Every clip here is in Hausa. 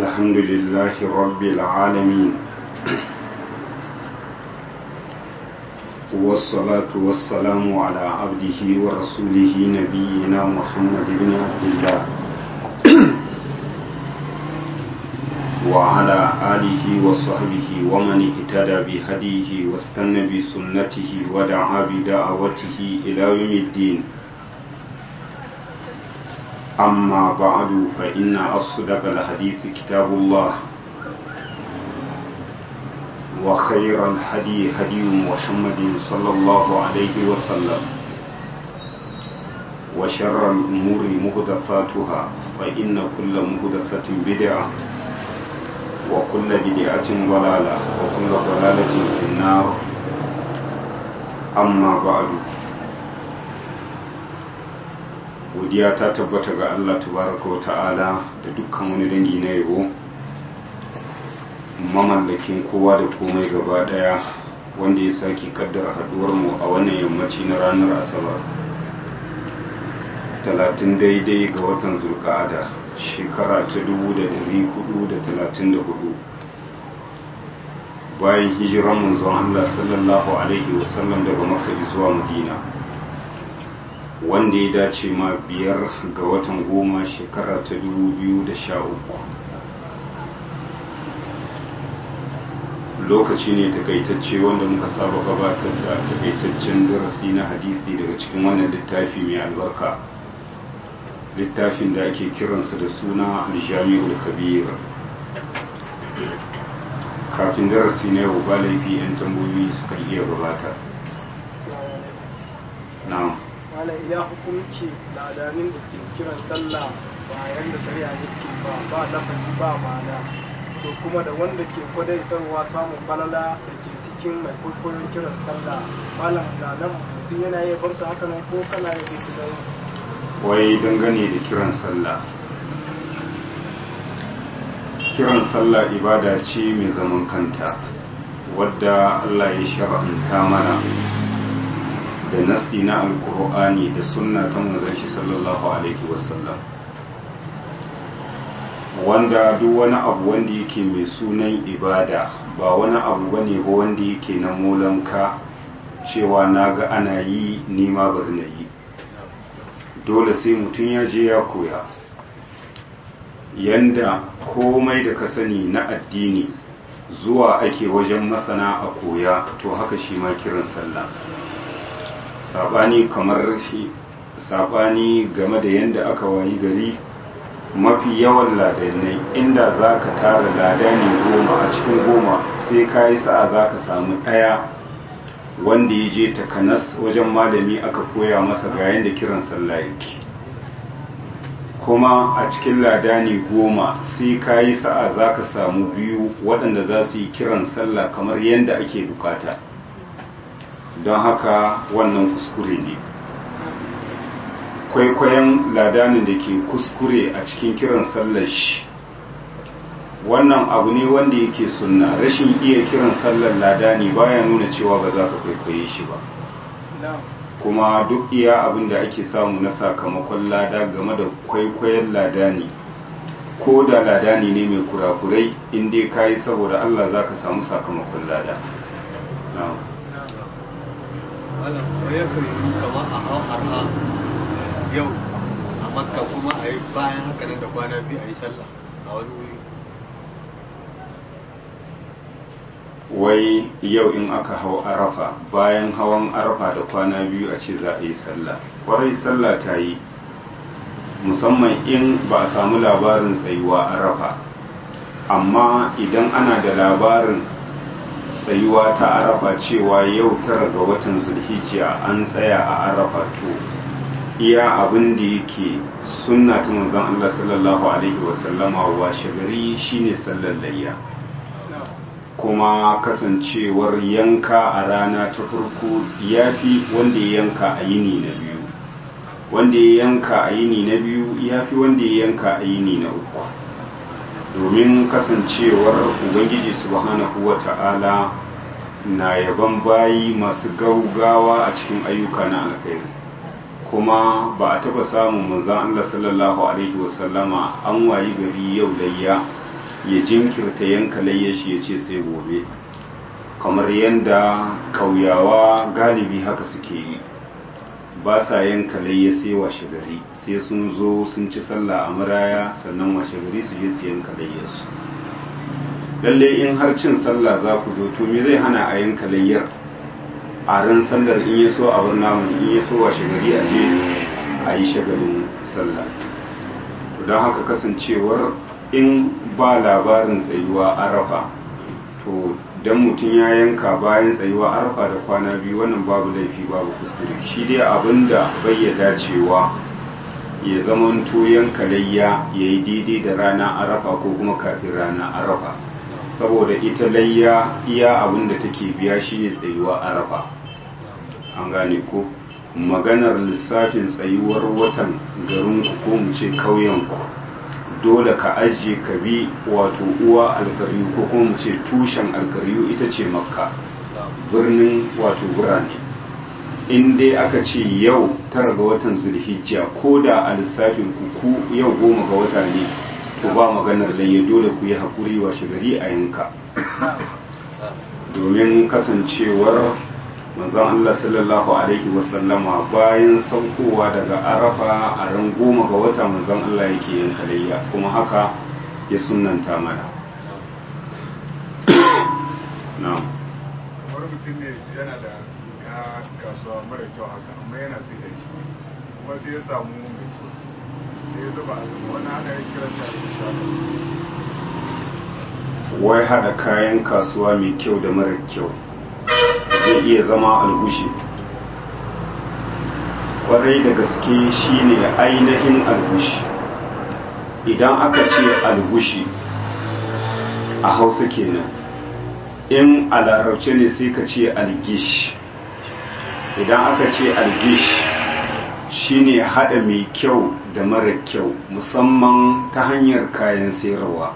الحمد لله رب العالمين والصلاة والسلام على عبده ورسوله نبينا محمد بن عبد الله وعلى آله وصحبه ومن اهتدى بهديه واستنى بسنته ودعا بدعوته إلى يوم الدين أما بعد فإن أصدق الحديث كتاب الله وخير الهدي هدي محمد صلى الله عليه وسلم وشر الأمور مهدفاتها فإن كل مهدفة بدعة وكل بدعة ضلالة وكل ضلالة في النار أما بعد godiya ta tabbata ga Allah tabaraka wa ta'ala da dukkan wani dangi na yabo mamallakin kowa da komai gaba daya wanda ya sake kaddara haduwar mu a wannan yammaci na ranar asabar talatin daidai ga watan zulka'ada shekara ta dubu da dari hudu da talatin da hudu bayan hijiran manzon Allah sallallahu alaihi wasallam daga makka zuwa madina wanda ya dace ma biyar ga watan goma shekara ta dubu biyu da sha uku lokaci ne takaitacce wanda muka saba gabatar da takaitaccen darasi na hadisi daga cikin wannan littafi mai albarka littafin da ake kiransa da suna aljami'ul kabir kafin darasi na yau ba laifi 'yan tambayoyi suka iya gabata na'am wala ina hukunci ladanin da ke kiran sallah bayan da shari'a yake ba ba lafazi ba ma'ana to kuma da wanda ke kwadaitarwa samun falala da ke cikin mai kwaikwayon kiran sallah malam na nan mutum yana yi bar su haka nan ko kana yi su da wai dangane da kiran sallah kiran sallah ibada ce mai zaman kanta wadda Allah ya shar'anta mana da nasi na alkur'ani da sunna ta manzon shi sallallahu alaihi wasallam wanda duk wani abu wanda yake mai sunan ibada ba wani abu bane ba wanda yake na molanka cewa naga ana yi nima bari na yi dole sai mutum ya je ya koya yanda komai da ka sani na addini zuwa ake wajen masana a koya to haka shi ma kiran sallah sabani kamar shi sabani game da yanda aka wayi gari mafi yawan ladanai inda za ka tara ladani goma a cikin goma sai ka yi sa'a za ka samu ɗaya wanda ya je takanas wajen malami aka koya masa ga yanda kiran sallah yake kuma a cikin ladani goma sai ka yi sa'a za ka samu biyu waɗanda za su yi kiran sallah kamar yadda ake bukata don haka wannan kuskure ne kwaikwayon ladanin da ke kuskure a cikin kiran sallar shi wannan abu ne wanda yake sunna rashin iya kiran sallar ladani baya nuna cewa ba za ka kwaikwaye shi ba kuma duk iya abin da ake samu na sakamakon lada game da kwaikwayon ladani ko da ladani ne mai kurakurai inda ka yi saboda allah za ka samu sakamakon lada malam soyayya kan yi kama a hau arha yau a makka kuma a yi bayan haka nan da kwana biyu a yi sallah a wani wuri wai yau in aka hau arafa bayan hawan arafa da kwana biyu a ce za a yi sallah kwarai sallah ta yi musamman in ba a samu labarin tsayuwa arafa amma idan ana da labarin tsayuwa ta arafa cewa yau tara ga watan zulhijja an tsaya a arafa to iya abin da yake sunna ta manzon Allah sallallahu alaihi wasallama washe gari shine sallar layya kuma kasancewar yanka a rana ta farko ya fi wanda ya yanka a yini na biyu wanda ya yanka a yini na biyu ya fi wanda ya yanka a yini na uku domin kasancewar ubangiji subhanahu wa ta'ala na yaban bayi masu gaugawa a cikin ayyuka na alkhairi kuma ba a taba samun manzan Allah sallallahu alaihi wasallama an wayi gari yau layya ya jinkirta yanka layyashi ya ce sai gobe kamar yadda kauyawa galibi haka suke yi ba sa yanka layya sai washe gari sai sun zo sun ci sallah a maraya sannan washe gari su je su yanka layyarsu lalle in har cin sallah za ku zo to me zai hana a yanka layyar a ran sallar in ya so a bar namun in ya so washe gari a je a yi shagalin sallah to don haka kasancewar in ba labarin tsayuwa arafa to dan mutum ya yanka bayan tsayuwa arafa da kwana biyu wannan babu laifi babu kuskure shi dai abinda bai ya dacewa ya zamanto yanka layya ya yi daidai da rana arafa ko kuma kafin rana arafa saboda ita layya iya abinda take biya shi ne tsayuwa arafa an gane ko maganar lissafin tsayuwar watan garinku ko mu ce ƙauyenku dole ka ajiye ka bi wato uwa alkaryu ko kuma mu ce tushen alkaryu ita ce makka birnin wato birane in dai aka ce yau tara ga watan zulhijja ko da a lissafin ku yau goma ga wata ne to ba maganar layya dole ku yi haƙuri wa gari a yanka domin kasancewar manzon Allah sallallahu alaihi wasallama bayan saukowa daga arafa a ran goma ga wata manzon Allah yake yin kalayya kuma haka ya sunanta mana na'am wani mutum ne yana da ka kasuwa mara kyau haka amma yana sai da shi kuma sai ya samu mai kyau sai ya zuba a wani ana yin kiran shi a wai hada kayan kasuwa mai kyau da mara kyau zai iya zama algushi kwarai da gaske shine ainihin algushi idan aka ce algushi a hausa kenan in a larabce ne sai ka ce algish idan aka ce algish shine hada mai kyau da mara kyau musamman ta hanyar kayan sayarwa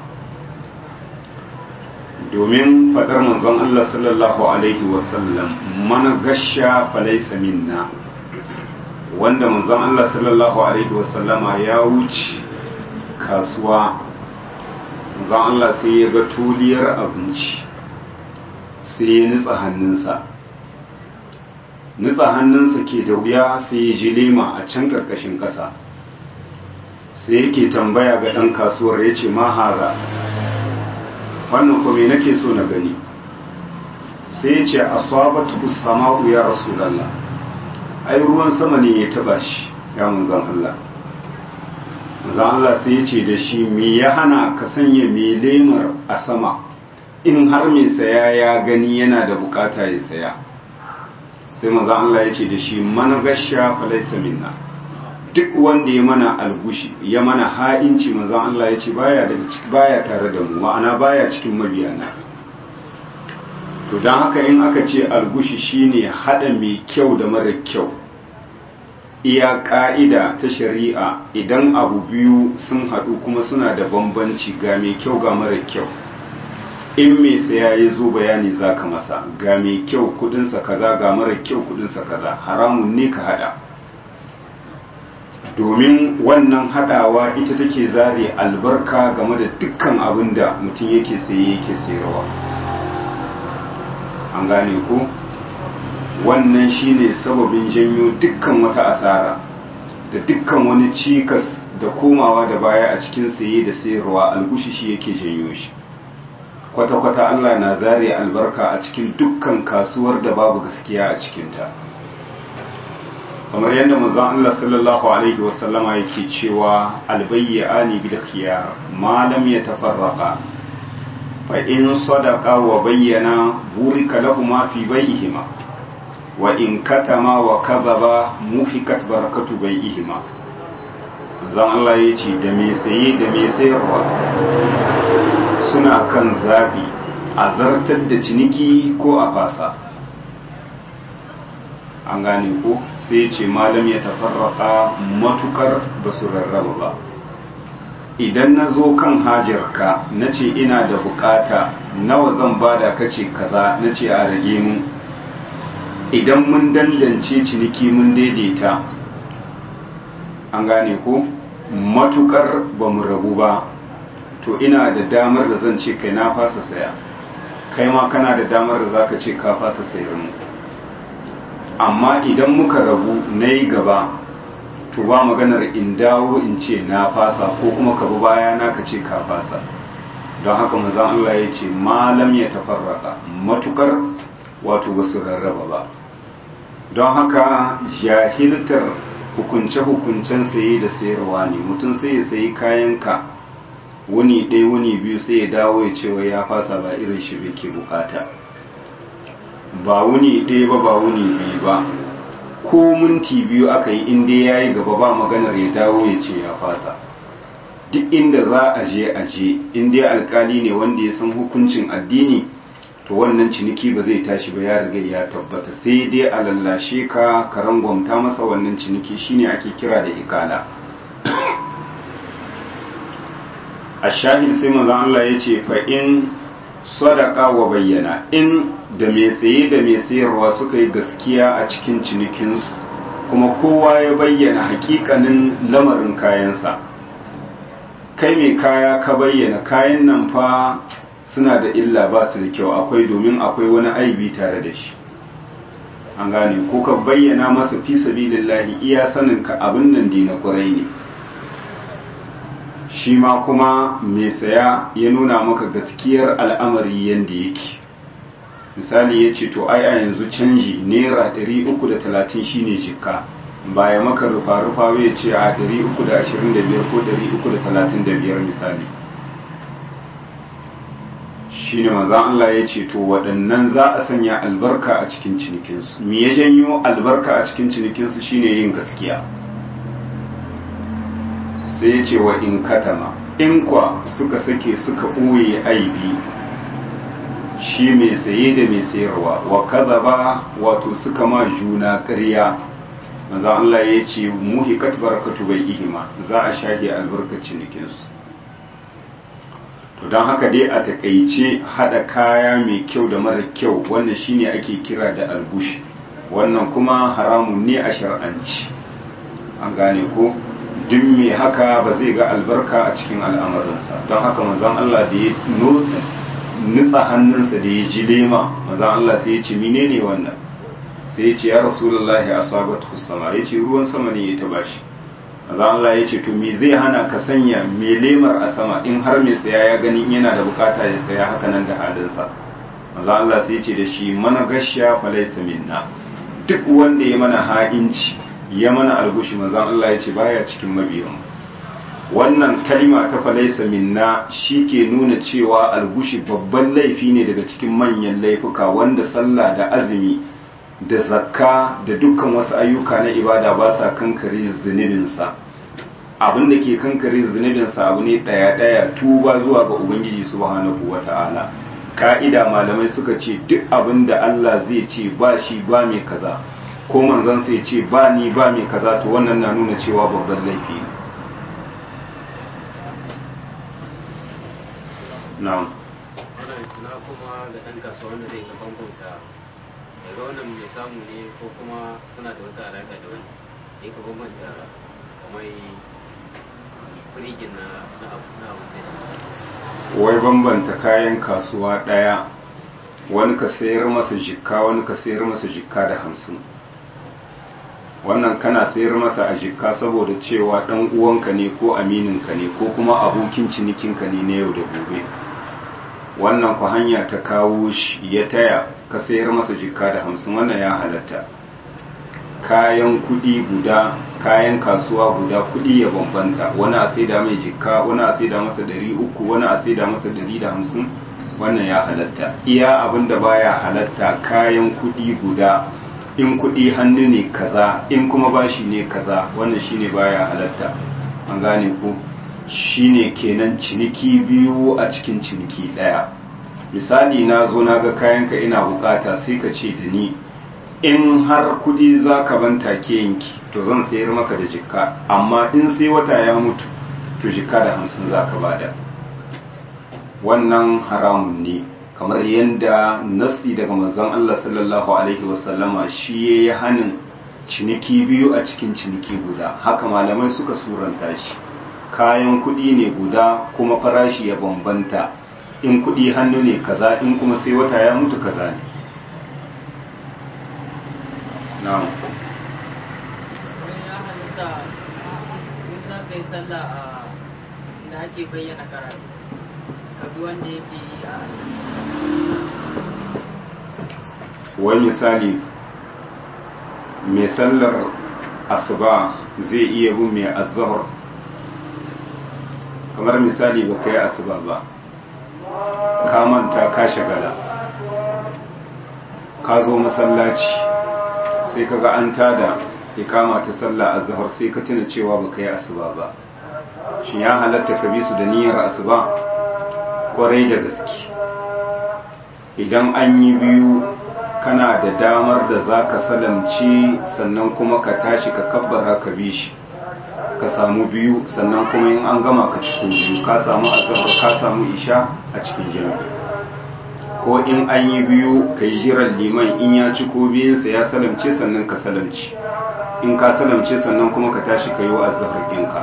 domin faɗar manzon Allah sallallahu Alaihi wasallam mana gasha falaisa minna wanda manzon Allah sallallahu Alaihi wasallama ya wuce kasuwa manzon Allah sai ya ga tuliyar abinci sai ya nutsa hannunsa nutsa hannunsa ke da wuya sai ya ji lema a can ƙarƙashin ƙasa sai yake tambaya ga ɗan kasuwar ya ce mahara wannan kuma nake so na gani sai ya ce asabatu sama'u ya rasulullah ai ruwan sama ne ya taba shi ya manzon Allah manzon Allah sai ya ce da shi me ya hana ka sanya me lemar a sama in har mai saya ya gani yana da bukata ya saya sai manzon Allah ya ce da shi man gasha falaysa minna duk wanda ya mana algushi ya mana ha'inci manzon Allah ya ce baya daga baya tare da mu ma'ana baya cikin mabiyana to don haka in aka ce algushi shine hada mai kyau da mara kyau iya ka'ida ta shari'a idan abu biyu sun haɗu kuma suna da bambanci ga mai kyau ga mara kyau in mai saya ya zo bayani za ka masa ga mai kyau kudinsa kaza ga mara kyau kudinsa kaza haramun ne ka hada domin wannan hadawa ita take zare albarka game da dukkan abin da mutum yake saye yake sayarwa an gane ko wannan shine sababin janyo dukkan wata asara da dukkan wani cikas da komawa da baya a cikin saye da sayarwa algushi shi yake janyo shi kwata-kwata Allah na zare albarka a cikin dukkan kasuwar da babu gaskiya a cikinta kamar yadda manzon Allah sallallahu alaihi wasallama yake cewa albayyani bil khiyar ma lam yatafarraqa fa in sadaqa wa bayyana burika lahumma fi bay'ihima wa in katama wa kadhaba mufikat barakatu bay'ihima zan Allah yace da me saye da me sayarwa suna kan zabi a zartar da ciniki ko a fasa an gane ko sai ce malam ya tafarraka matukar ba su rarraba ba idan na zo kan hajarka na ce ina da bukata nawa zan bada kace kaza na ce a rage mu idan mun dandance ciniki mun daidaita an gane ko matukar ba mu rabu ba to ina da damar da zan ce kai na fasa saya kai ma kana da damar da zaka ce ka fasa sayar mu amma idan muka rabu na yi gaba to ba maganar in dawo in ce na fasa ko kuma ka bi baya na ka ce ka fasa don haka manzon Allah ya ce malam ya tafarraka matukar wato ba su rarraba ba don haka jahiltar hukunce-hukuncen saye da sayarwa ne mutum sai ya sayi kayanka wuni ɗaya wuni biyu sai ya dawo ya ce wai ya fasa ba irin shi ke bukata ba wuni ɗaya ba ba wuni biyu ba ko minti biyu aka yi inda ya yi gaba ba maganar ya dawo ya ce ya fasa duk inda za a je a je inda alkali ne wanda ya san hukuncin addini to wannan ciniki ba zai tashi ba ya riga ya tabbata sai dai a lallashe ka ka rangwamta masa wannan ciniki shine ake kira da ikala a shahid sai manzon Allah ya ce fa in sadaka wa bayyana in da mai saye da mai sayarwa suka yi gaskiya a cikin cinikinsu kuma kowa ya bayyana hakikanin lamarin kayansa kai mai kaya ka bayyana kayan nan fa suna da illa ba su da kyau akwai domin akwai wani aibi tare da shi an gane ko ka bayyana masa fi sabilillahi iya sanin ka abin nan dina kurai ne shi ma kuma mai saya ya nuna maka gaskiyar al'amari yadda yake misali ya ce to ai a yanzu canji naira 330 shine jikka ba ya maka rufa-rufa ya ce a 325 ko 335 misali shi ne manzan Allah ya ce to waɗannan za a sanya albarka a cikin cinikinsu me ya janyo albarka a cikin cinikinsu shine yin gaskiya sai ya ce wa in katama in kwa suka sake suka ɓoye aibi shi mai saye da mai sayarwa wa kaza ba wato suka ma juna ƙarya maza Allah ya ce muhikat barakatu bai ihima za a shahe albarkar cinikinsu to don haka dai a takaice hada kaya mai kyau da mara kyau wannan shine ake kira da albush wannan kuma haramun ne a shar'anci an gane ko duk mai haka ba zai ga albarka a cikin al'amarinsa don haka manzon Allah da ya nutsa hannunsa da ya ji lema manzon Allah sai ya ce menene wannan sai ya ce ya rasulullahi asabatu sama ya ce ruwan sama ne ya taba shi manzon Allah ya ce to me zai hana ka sanya me lemar a sama in har mai saya ya gani yana da bukata ya saya haka nan da halinsa manzon Allah sai ya ce da shi mana gashiya falaysa minna duk wanda ya mana ha'inci ya mana algushi manzan Allah ya ce baya cikin mabiyan wannan kalima ta falaisa minna shi ke nuna cewa algushi babban laifi ne daga cikin manyan laifuka wanda sallah da azumi da zakka da dukkan wasu ayyuka na ibada ba sa kankare zunubinsa abin da ke kankare zunubinsa abu ne ɗaya-ɗaya tuba zuwa ga ubangiji subhanahu wa ta'ala ka'ida malamai suka ce duk abin da Allah zai ce ba shi ba mai kaza ko manzon sai ce ba ni ba mai kaza to wannan na nuna cewa babban laifi ne na'am na kuma da ɗan kasuwa wanda zai ga bambanta daga wannan mai samu ne ko kuma suna da wata alaƙa da wani ya ka bambanta kamar firigin na na abu na abu wai bambanta kayan kasuwa ɗaya wani ka sayar masa jikka wani ka sayar masa jikka da hamsin wannan kana sayar masa a jikka saboda cewa ɗan uwanka ne ko amininka ne ko kuma abokin cinikinka ne na yau da gobe wannan ku hanya ta kawo shi ya taya ka sayar masa jikka da hamsin wannan ya halatta kayan kuɗi guda kayan kasuwa guda kuɗi ya bambanta wani a saida mai jikka wani a saida masa ɗari uku wani a saida masa ɗari da hamsin wannan ya halatta iya abin da baya halatta kayan kuɗi guda in kuɗi hannu ne kaza in kuma bashi ne kaza wannan shine baya halatta an gane ku shine kenan ciniki biyu a cikin ciniki ɗaya misali na zo na ga kayanka ina bukata sai ka ce da ni in har kuɗi za ka ban take yanki to zan sayar maka da jikka amma in sai wata ya mutu to jikka da hamsin za ka bada wannan haramun ne kamar yadda nasi daga manzon Allah sallallahu alaihi wasallama shi ya yi hanin ciniki biyu a cikin ciniki guda haka malamai suka suranta shi kayan kuɗi ne guda kuma farashi ya bambanta in kuɗi hannu ne kaza in kuma sai wata ya mutu kaza ne na'am ya halitta in za ka yi sallah a da ake bayyana karatu ka bi wanda yake yi a asali wani misali mai sallar asuba zai iya bin mai azahar kamar misali ba ka yi asuba ba ka manta ka shagala ka zo masallaci sai ka ga an tada ikama ta sallah azhar sai ka tuna cewa ba ka yi asuba ba shin ya halatta ka bi su da niyyar asuba kwarai da gaske idan an yi biyu kana da damar da za ka salamci sannan kuma ka tashi ka kabbara ka bi shi ka samu biyu sannan kuma in an gama ka cikin biyu ka samu azhar ka samu isha a cikin jami'a ko in an yi biyu ka yi jiran liman in ya ci ko biyunsa ya salamce sannan ka salamci in ka salamce sannan kuma ka tashi ka yi wa azhar ɗinka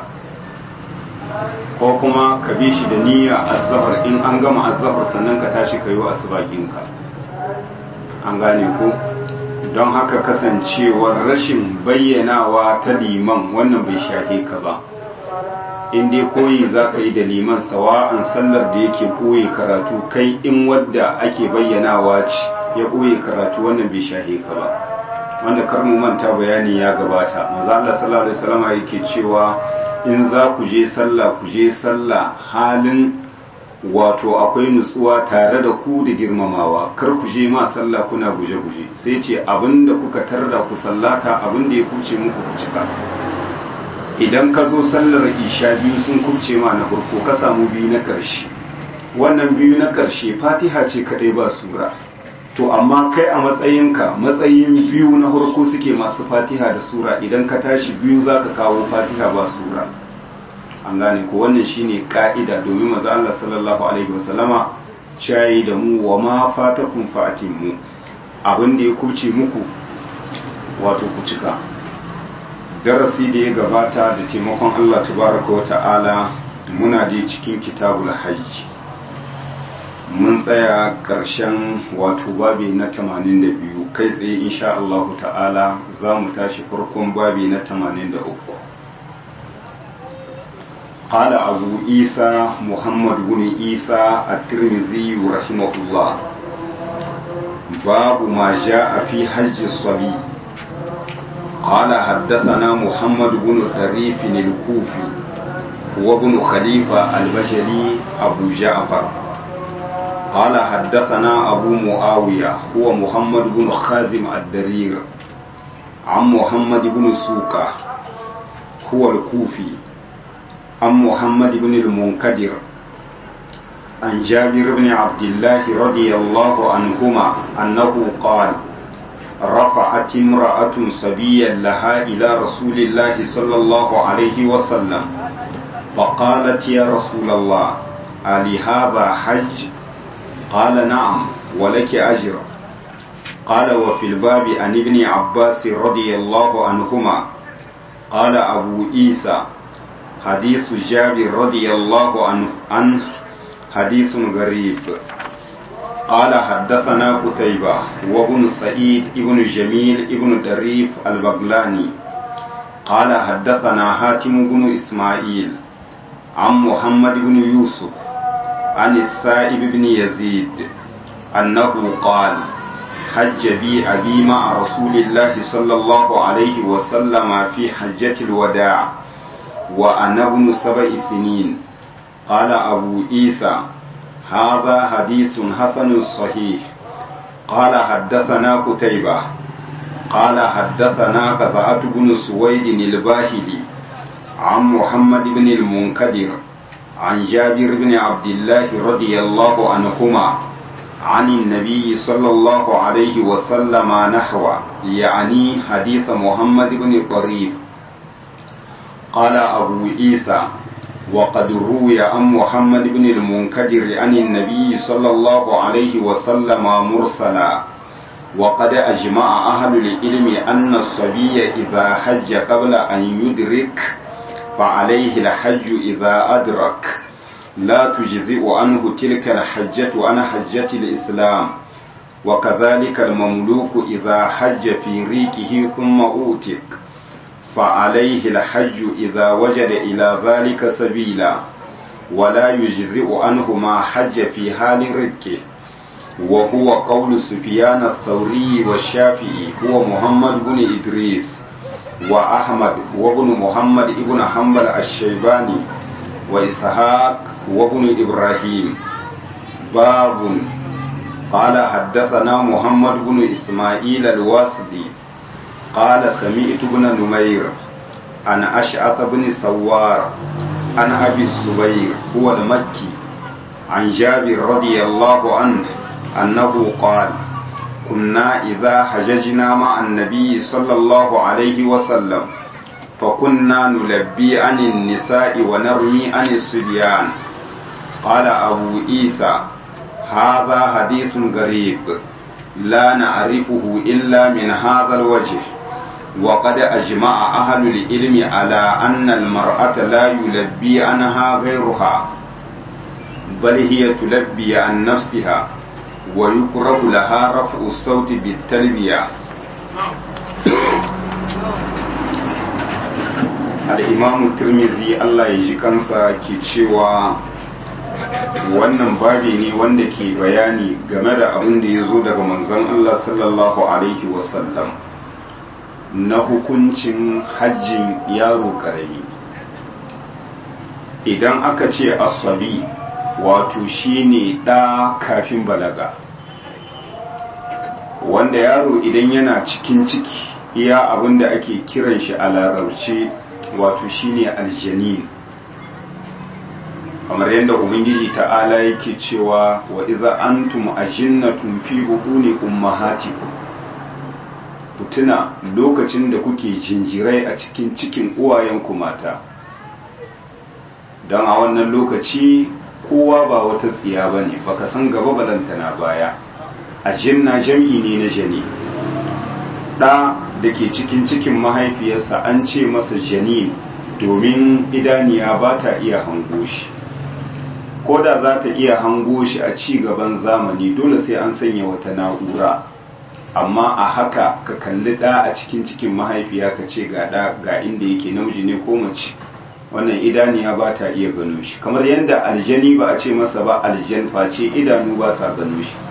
ko kuma ka bi shi da niyya azhar in an gama azhar sannan ka tashi ka yi wa asuba ɗinka an gane ko don haka kasancewar rashin bayyanawa ta liman wannan bai shahe ka ba in dai koyi za ka yi da liman sawa'an sallar da yake koyi karatu kai in wadda ake bayyanawa ce ya koyi karatu wannan bai shahe ka ba wanda kar mu manta bayani ya gabata maza Allah sallallahu alaihi wasallam yake cewa in za ku je sallah ku je sallah halin wato akwai nutsuwa tare da ku da girmamawa kar ku je ma sallah kuna guje-guje sai ce abinda kuka tarda ku sallata abinda ya kuce muku ku cika idan ka zo sallar isha biyu sun kubce ma na farko ka samu biyu na ƙarshe wannan biyu na ƙarshe fatiha ce kaɗai ba sura to amma kai a matsayinka matsayin biyu na farko suke masu fatiha da sura idan ka tashi biyu za ka kawo fatiha ba sura an gane ko wannan shine ka'ida domin maza Allah sallallahu alaihi wasallama shayi da mu wa ma fatakum fa'atimu abin da ya kubce muku wato ku cika darasi da ya gabata da taimakon Allah tabaraka wa ta'ala muna da cikin kitabul hajj mun tsaya ƙarshen wato babi na 82 kai tsaye insha Allah ta'ala za mu tashi farkon babi na 83 قال أبو عيسى محمد بن عيسى الترمذي رحمه الله باب ما جاء في حج الصبي قال حدثنا محمد بن طريف الكوفي وابن خليفة البجلي أبو جعفر قال حدثنا أبو معاوية هو محمد بن خازم الدرير عن محمد بن سوكة هو الكوفي عن محمد بن المنكدر عن جابر بن عبد الله رضي الله عنهما أنه قال رفعت امرأة صبيا لها إلى رسول الله صلى الله عليه وسلم فقالت يا رسول الله ألي هذا حج قال نعم ولك أجر قال وفي الباب عن ابن عباس رضي الله عنهما قال أبو عيسى حديث جابر رضي الله عنه عنه حديث غريب قال حدثنا قتيبة وابن سعيد ابن جميل ابن دريف البغلاني قال حدثنا حاتم بن إسماعيل عن محمد بن يوسف عن السائب بن يزيد أنه قال حج بي أبي مع رسول الله صلى الله عليه وسلم في حجة الوداع وأنا ابن سبع سنين قال أبو عيسى هذا حديث حسن صحيح قال حدثنا قتيبة قال حدثنا قزعة بن سويد الباهلي عن محمد بن المنكدر عن جابر بن عبد الله رضي الله عنهما عن النبي صلى الله عليه وسلم نحو يعني حديث محمد بن طريف قال أبو عيسى وقد روي عن محمد بن المنكدر عن النبي صلى الله عليه وسلم مرسلا وقد أجمع أهل العلم أن الصبي إذا حج قبل أن يدرك فعليه الحج إذا أدرك لا تجزئ عنه تلك الحجة عن حجة الإسلام وكذلك المملوك إذا حج في ريكه ثم أوتك فعليه الحج إذا وجد إلى ذلك سبيلا ولا يجزئ عنه ما حج في حال ركه وهو قول سفيان الثوري والشافعي هو محمد بن إدريس وأحمد وابن محمد ابن حنبل الشيباني وإسحاق وابن إبراهيم باب قال حدثنا محمد بن إسماعيل الواسطي قال سمعت بن نمير عن أشعث بن سوار عن أبي الزبير هو المكي عن جابر رضي الله عنه أنه قال كنا إذا حججنا مع النبي صلى الله عليه وسلم فكنا نلبي عن النساء ونرمي عن الصبيان قال أبو عيسى هذا حديث غريب لا نعرفه إلا من هذا الوجه وقد أجمع أهل العلم على أن المرأة لا يلبي عنها غيرها بل هي تلبي عن نفسها ويكره لها رفع الصوت بالتلبية al'imamu turmizi Allah ya ji kansa ke cewa wannan babi ne wanda ke bayani game da abin da ya zo daga manzon Allah sallallahu Alaihi wasallam na hukuncin hajjin yaro ƙarami idan aka ce asabi wato shine ɗa kafin balaga wanda yaro idan yana cikin ciki iya abin da ake kiran shi a larabci wato shine aljanin kamar yadda ubangiji ta'ala yake cewa wa iza antum ajinnatun fi butuni ummahatikum ku tuna lokacin da kuke jinjirai a cikin cikin uwayenku mata don a wannan lokaci kowa ba wata tsiya ba ne baka san gaba balantana baya a jinna jam'i ne na jani ɗa da ke cikin cikin mahaifiyarsa an ce masa jani domin idaniya ba ta iya hango shi ko da za ta iya hango shi a ci gaban zamani dole sai an sanya wata na'ura amma a haka ka kalli ɗa a cikin cikin mahaifiya ka ce ga ɗa ga inda yake namiji ne ko mace wannan idaniya ba ta iya gano shi kamar yadda aljani ba a ce masa ba aljan face idanu ba sa gano shi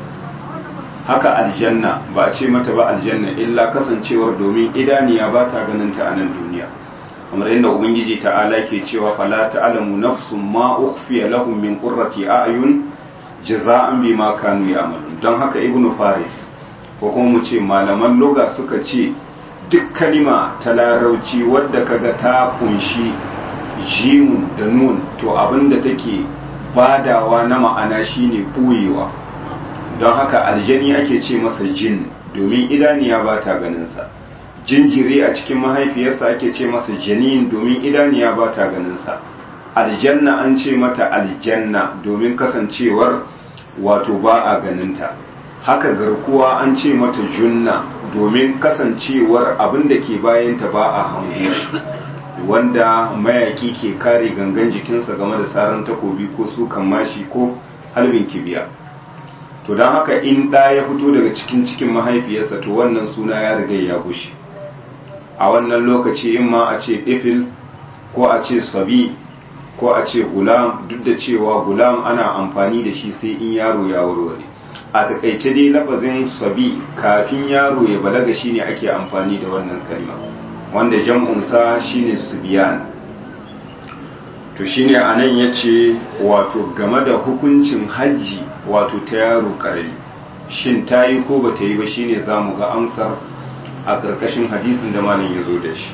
haka aljanna ba a ce mata ba aljanna illa kasancewar domin idaniya ba ta ganin ta a nan duniya kamar yadda ubangiji ta'ala ke cewa fala ta'lamu nafsun ma ukhfiya lahum min qurrati a'yun jaza'an bima kanu ya'malun don haka ibnu faris ko kuma mu ce malaman loga suka ce duk kalima ta larauci wadda kaga ta kunshi jimun da nun to abinda take badawa na ma'ana shine ɓoyewa don haka aljani ake ce masa jin domin idaniya ba ta ganinsa jinjiri a cikin mahaifiyarsa ake ce masa janin domin idaniya ba ta ganinsa aljanna an ce mata aljanna domin kasancewar wato ba a ganinta haka garkuwa an ce mata junna domin kasancewar abin da ke bayanta ba a hango wanda mayaki ke kare gangan jikinsa game da saran takobi ko sukan mashi ko halbin kibiya to don haka in ɗa ya fito daga cikin cikin mahaifiyarsa to wannan suna ya riga ya gushe a wannan lokaci in ma a ce ɗifil ko a ce sabi ko a ce gulam duk da cewa gulam ana amfani da shi sai in yaro ya warware a takaice dai lafazin sabi kafin yaro ya balaga shine ake amfani da wannan kalma wanda jam'unsa shine subiyan to shine anan yace wato game da hukuncin hajji wato ta yaro karami shin ta yi ko ba ta yi ba shine zamu ga amsar a ƙarƙashin hadisin da malam ya zo da shi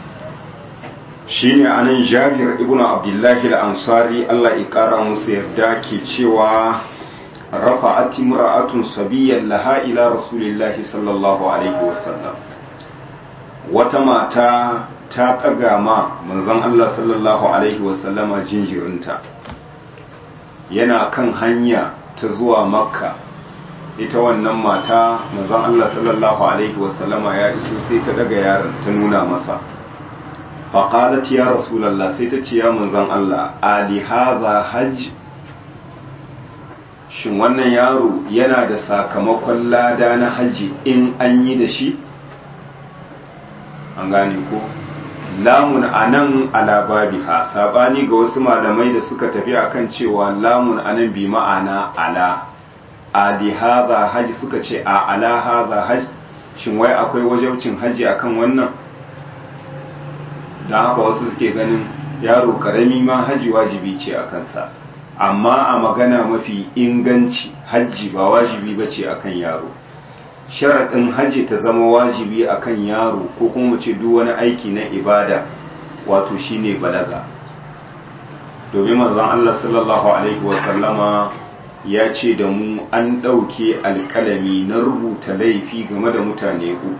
shine anan jabir ibnu abdullahi al-ansari Allah ya ƙara musu yarda ke cewa rafa'at imra'atun sabiyyan laha ila rasulillahi sallallahu alaihi wasallam wata mata ta ɗaga ma manzon Allah sallallahu alaihi wasallama jinjirinta yana kan hanya ta zuwa makka ita wannan mata manzon Allah sallallahu alaihi wasallama ya iso sai ta daga yaron ta nuna masa faƙalat ya rasulallah sai ta ce ya manzan Allah ali haza hajj shin wannan yaro yana da sakamakon lada na haji in an yi da shi an gane ko lamun anan ala babiha sabani ga wasu malamai da suka tafi akan cewa lamun anan bi ma'ana ala ali hadha haji suka ce a ala hadha hajj shin wai akwai wajabcin haji akan wannan dan haka wasu suke ganin yaro karami ma haji wajibi ce a kansa amma a magana mafi inganci hajji ba wajibi bace akan yaro sharaɗin hajji ta zama wajibi akan yaro ko kuma mu ce duk wani aiki na ibada wato shine balaga domin manzon Allah sallallahu alaihi wa sallama ya ce da mu an ɗauke alƙalami na rubuta laifi game da mutane uku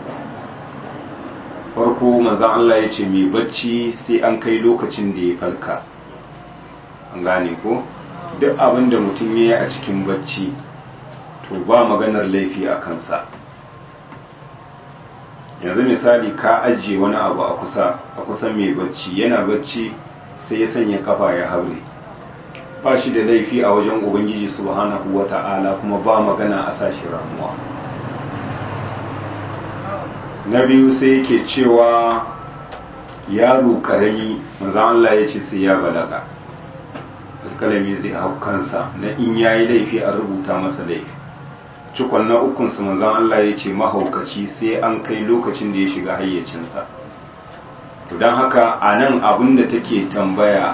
farko manzon Allah ya ce mai bacci sai an kai lokacin da ya falka an gane ko duk abin da mutum ya yi a cikin bacci to ba maganar laifi a kansa yanzu misali ka ajiye wani abu a kusa a kusa mai bacci yana bacci sai ya sanya kafa ya haure ba shi da laifi a wajen ubangiji subhanahu wa ta'ala kuma ba magana a sashi ramuwa na biyu sai yake cewa yaro karami manzan Allah ya ce sai ya balaga alkalami zai hau kansa na in yayi laifi a rubuta masa laifi cikon na ukunsu manzan Allah ya ce mahaukaci sai an kai lokacin da ya shiga hayyacinsa to don haka a nan abin da take tambaya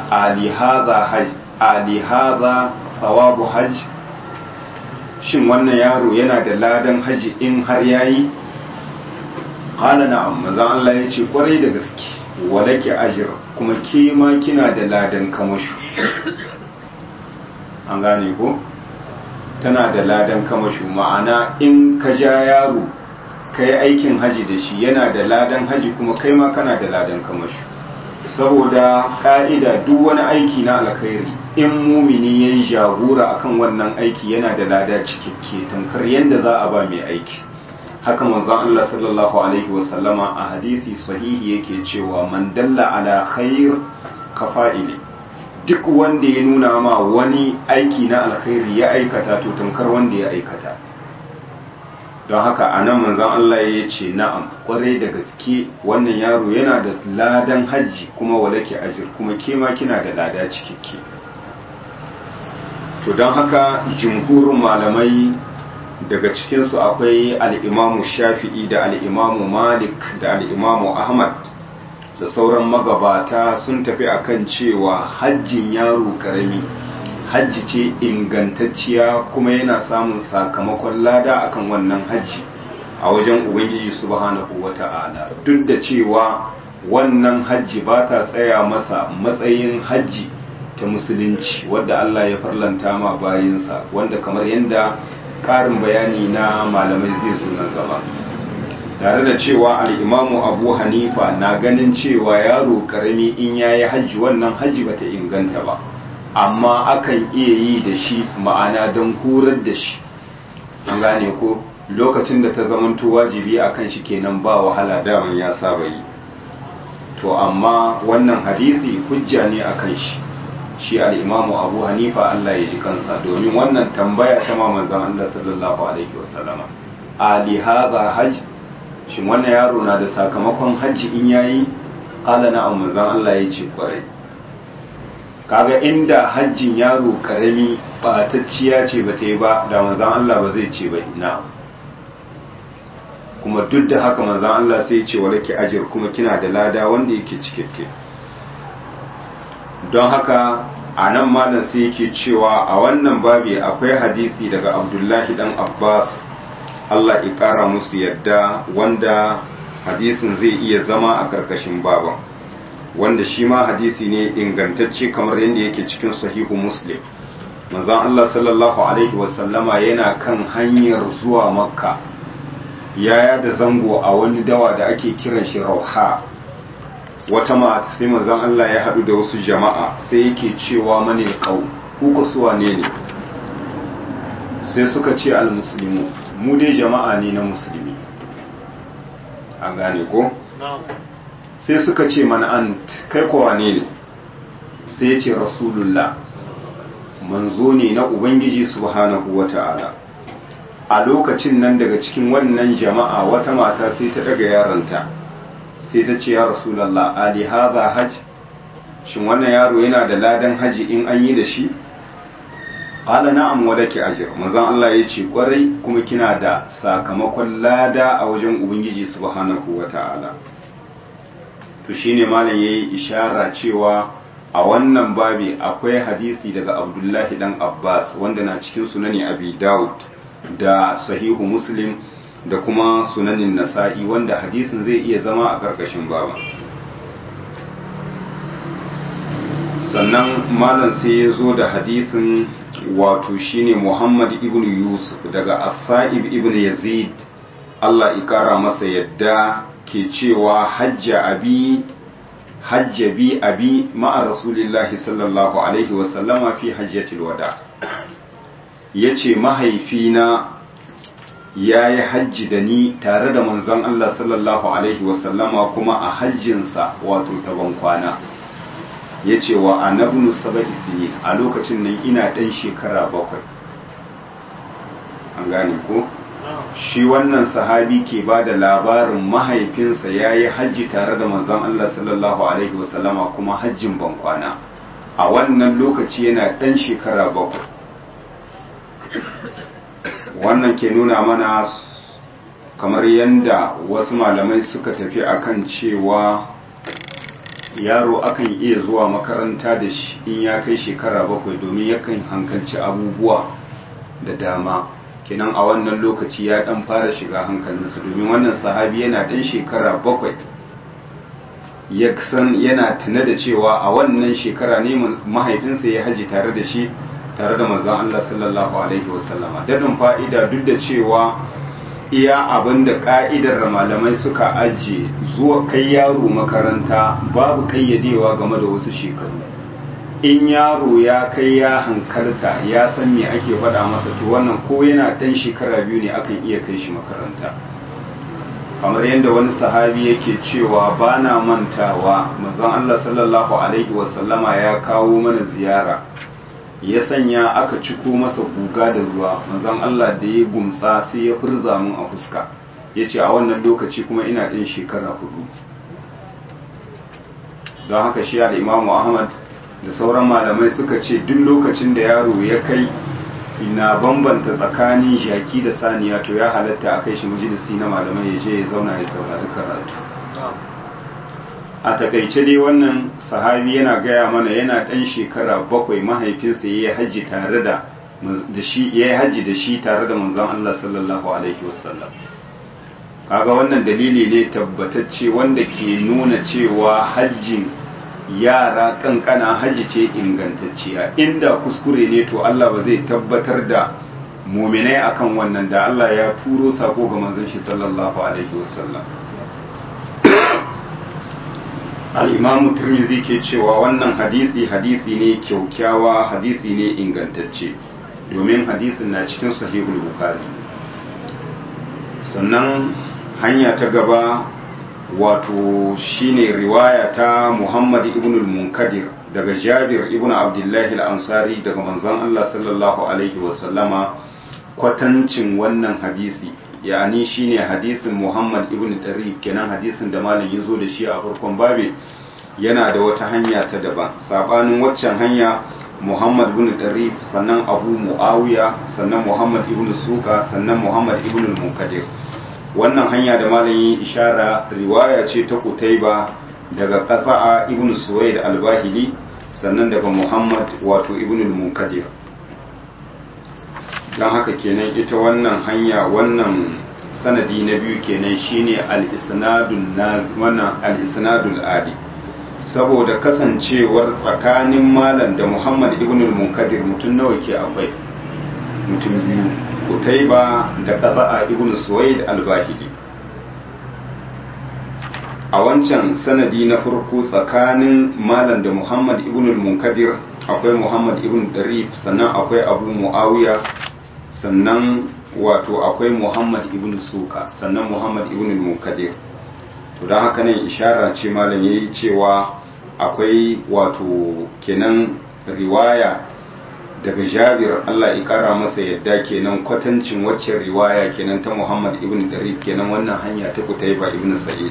alihaza tsawabu hajj shin wannan yaro yana da ladan haji in har yayi ƙala na'am manzan Allah ya ce kwarai da gaske walake ajir kuma ke ma kina da ladan kamashu an gane ko? tana da ladan kamashu ma'ana in ka ja yaro ka yi aikin haji da shi yana da ladan haji kuma kai ma kana da ladan kamashu saboda ka'ida duk wani aiki na alkhairi in mumini ya yi jagora akan wannan aiki yana da lada cikakke tamkar yadda za a ba mai aiki haka manzon Allah sallallahu alaihi wasallama a hadisi sahihi yake cewa man dalla ala khair kafa'ili duk wanda ya nuna ma wani aiki na alkhairi ya aikata to tamkar wanda ya aikata don haka a nan manzan Allah ya ce na'am kwarai da gaske wannan yaro yana da ladan hajji kuma walake ajir kuma kema kina da lada cikakke to don haka jumhurin malamai daga cikinsu akwai al'imamu shafi'i da al'imamu malik da al'imamu ahmad da sauran magabata sun tafi akan cewa hajjin yaro karami hajji ce ingantacciya kuma yana samun sakamakon lada akan wannan hajji a wajen ubangiji subhanahu wata'ala duk da cewa wannan hajji ba ta tsaya masa matsayin hajji ta musulunci wadda Allah ya farlanta ma bayinsa wanda kamar yadda ƙarin bayani na malamai zai zo nan gaba tare da cewa al'imamu abu hanifa na ganin cewa yaro karami in ya yi hajji wannan hajji bata inganta ba amma akan iya yi da shi ma'ana don horar da shi an gane ko lokacin da ta zamanto wajibi a kan shi kenan ba wahala daman ya saba yi to amma wannan hadisi hujja ne a kan shi shi al'imamu abu hanifa allah ya ji kansa domin wannan tambaya ta manzon allah sallallahu alaihi wasallama ali hadha hajj shin wannan yaro na da sakamakon hajji in yayi qala na'am manzon Allah ya ce kwarai kaga inda hajjin yaro karami batacciya ce bata yi ba da manzon Allah ba zai ce ba na'am kuma duk da haka manzon Allah sai ya ce walaki ajir kuma kina da lada wanda yake cikakke don haka a nan malam sai yake cewa a wannan babi akwai hadisi daga Abdullahi dan Abbas Allah ya ƙara musu yadda wanda hadisin zai iya zama a ƙarƙashin baban wanda shi ma hadisi ne ingantacce kamar yadda yake cikin sahihu muslim manzon Allah sallallahu alaihi wasallama yana kan hanyar zuwa makka yaya da zango a wani dawa da ake kiran shi rauha wata mata sai manzon Allah ya haɗu da wasu jama'a sai yake cewa mane kau kuka suwa ne ne sai suka ce al-muslimu mu dai jama'a ne na musulmi an gane ko sai suka ce mana an kai kowa ne ne sai ya ce rasulullah manzo ne na ubangiji subhanahu wata'ala a lokacin nan daga cikin wannan jama'a wata mata sai ta daga yaronta sai ta ce ya rasulallah ali hadha hajj shin wannan yaro yana da ladan haji in an yi da shi qala na'am wa laki ajr manzon Allah ya ce kwarai kuma kina da sakamakon lada a wajen ubangiji subhanahu wata'ala to shine malam yayi ishara cewa a wannan babi akwai hadisi daga Abdullahi dan Abbas wanda na cikin sunani Abi Dawud da sahihu Muslim da kuma sunanin Nasa'i wanda hadisin zai iya zama a karkashin baba sannan malam sai ya zo da hadisin wato shine Muhammad ibn Yusuf daga As-Sa'ib ibn Yazid Allah ikara masa yadda ke cewa hajja abi hajja bi abi ma'a rasulillahi sallallahu alaihi wasallama fi hajjatil wada yace mahaifina ya yi hajji da ni tare da manzon Allah sallallahu alaihi wasallama kuma a hajjinsa wato ta kwana ya ce wa anabnu saba'i sinin a lokacin nan ina ɗan shekara bakwai an gane ko shi wannan sahabi ke ba da labarin mahaifinsa ya yi hajji tare da manzon Allah sallallahu alaihi wasallama kuma hajjin bankwana a wannan lokaci yana ɗan shekara bakwai wannan ke nuna mana kamar yadda wasu malamai suka tafi akan cewa yaro akan iya zuwa makaranta da shi in ya kai shekara bakwai domin yakan hankalci abubuwa da dama kenan a wannan lokaci ya dan fara shiga hankalinsa domin wannan sahabi yana dan shekara bakwai ya san yana tuna da cewa a wannan shekara ne mahaifinsa ya haji tare da shi tare da manzon Allah sallallahu alaihi wasallama dadin fa'ida duk da cewa iya abin da ka'idar da malamai suka ajiye zuwa kai yaro makaranta babu kayyadewa game da wasu shekaru in yaro ya kai ya hankalta ya san me ake faɗa masa to wannan ko yana ɗan shekara biyu ne akan iya kai shi makaranta kamar yadda wani sahabi yake cewa ba na mantawa manzon Allah sallallahu alaihi wasallama ya kawo mana ziyara ya sanya aka ciko masa guga da ruwa manzon Allah da ya gumsa sai ya furza mun a fuska ya ce a wannan lokaci kuma ina ɗin shekara hudu don haka shi da imamu ahmad da sauran malamai suka ce duk lokacin da yaro ya kai ina bambanta tsakanin jaki da saniya to ya halatta a kai shi majalisi na malamai ya je ya zauna ya saurari karatu a takaice dai wannan sahabi yana gaya mana yana ɗan shekara bakwai mahaifinsa ya yi hajji tare da shi ya yi hajji da shi tare da manzon Allah sallallahu alaihi wasallam kaga wannan dalili ne tabbatacce wanda ke nuna cewa hajjin yara kankana hajji ce ingantacciya inda kuskure ne to Allah ba zai tabbatar da muminai akan wannan da Allah ya turo sako ga manzon shi sallallahu alaihi wasallam al-imam tirmidhi ke cewa wannan hadisi hadisi ne kyaukyawa hadisi ne ingantacce domin hadisin na cikin sahihul bukhari sannan hanya ta gaba wato shine riwaya ta Muhammad ibn al-Munkadir daga Jabir ibn Abdullah al-Ansari daga manzon Allah sallallahu alaihi wasallama kwatancin wannan hadisi yani shine hadisin Muhammad ibn Darif kenan hadisin da malam yazo da shi a farkon babe yana da wata hanya ta daban sabanin waccan hanya Muhammad ibn Darif sannan Abu Muawiya sannan Muhammad ibn Suka sannan Muhammad ibn al-Munkadir wannan hanya da malamin ishara riwaya ce ta Kutaiba daga Qasa'a ibn Suwaid al-Bahili sannan daga Muhammad wato ibn al-Munkadir dan haka kenan ita wannan hanya wannan sanadi na biyu kenan shine al-isnadul naz wannan al-isnadul adi saboda kasancewar tsakanin malam da Muhammad ibn al-Munkadir mutum nawa ke akwai mutum biyu Kutaiba da Qaza'a ibn Suwaid al-Bahili a wancan sanadi na farko tsakanin Malam da Muhammad ibn al-Munkadir akwai Muhammad ibn Darif sannan akwai Abu Muawiya sannan wato akwai Muhammad ibn Suka sannan Muhammad ibn al-Munkadir to don haka nan ishara ce malam ya yi cewa akwai wato kenan riwaya daga jabir Allah ya kara masa yadda kenan kwatancin waccan riwaya kenan ta Muhammad ibn Darif kenan wannan hanya ta Kutaiba ibn Sa'id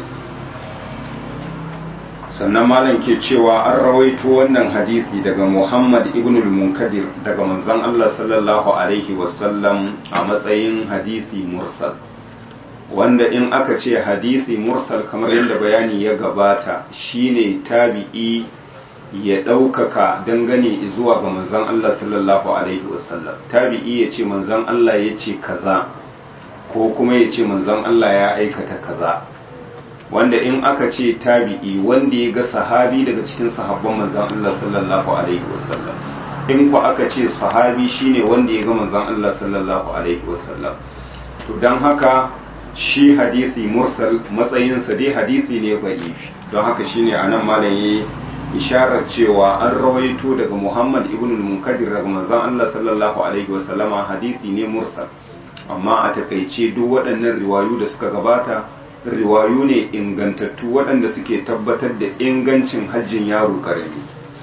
sannan malam ke cewa an rawaito wannan hadisi daga Muhammad ibn al-Munkadir daga manzon Allah sallallahu alaihi wasallam a matsayin hadisi mursal wanda in aka ce hadisi mursal kamar yadda bayani ya gabata shine tabi'i ya ɗaukaka dangane zuwa ga manzon Allah sallallahu alaihi wasallam tabi'i ya ce manzon Allah ya ce kaza ko kuma ya ce manzon Allah ya aikata kaza wanda in aka ce tabi'i wanda ya ga sahabi daga cikin sahabban manzon Allah sallallahu alaihi wasallam in ku aka ce sahabi shine wanda ya ga manzon Allah sallallahu alaihi wasallam to dan haka shi hadisi mursal matsayinsa dai hadisi ne ba'ifi don haka shine anan malam yayi isharar cewa an rawaito daga Muhammad ibn al-Munkadir daga manzon Allah sallallahu alaihi wasallama hadisi ne mursal amma a takaice duk waɗannan riwayu da suka gabata riwayu ne ingantattu waɗanda suke tabbatar da ingancin hajjin yaro karami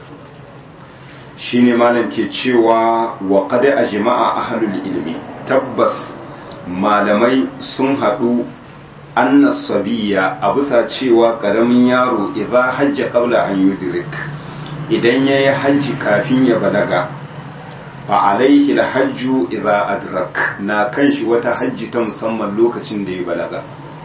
shine malam ke cewa wa qad ajma'a ahlul ilmi tabbas malamai sun haɗu anna sabiya a bisa cewa ƙaramin yaro idza hajja qabla an yudrik idan yayi hajji kafin ya balaga fa alaihi hajju idza adrak na kan shi wata hajji ta musamman lokacin da ya balaga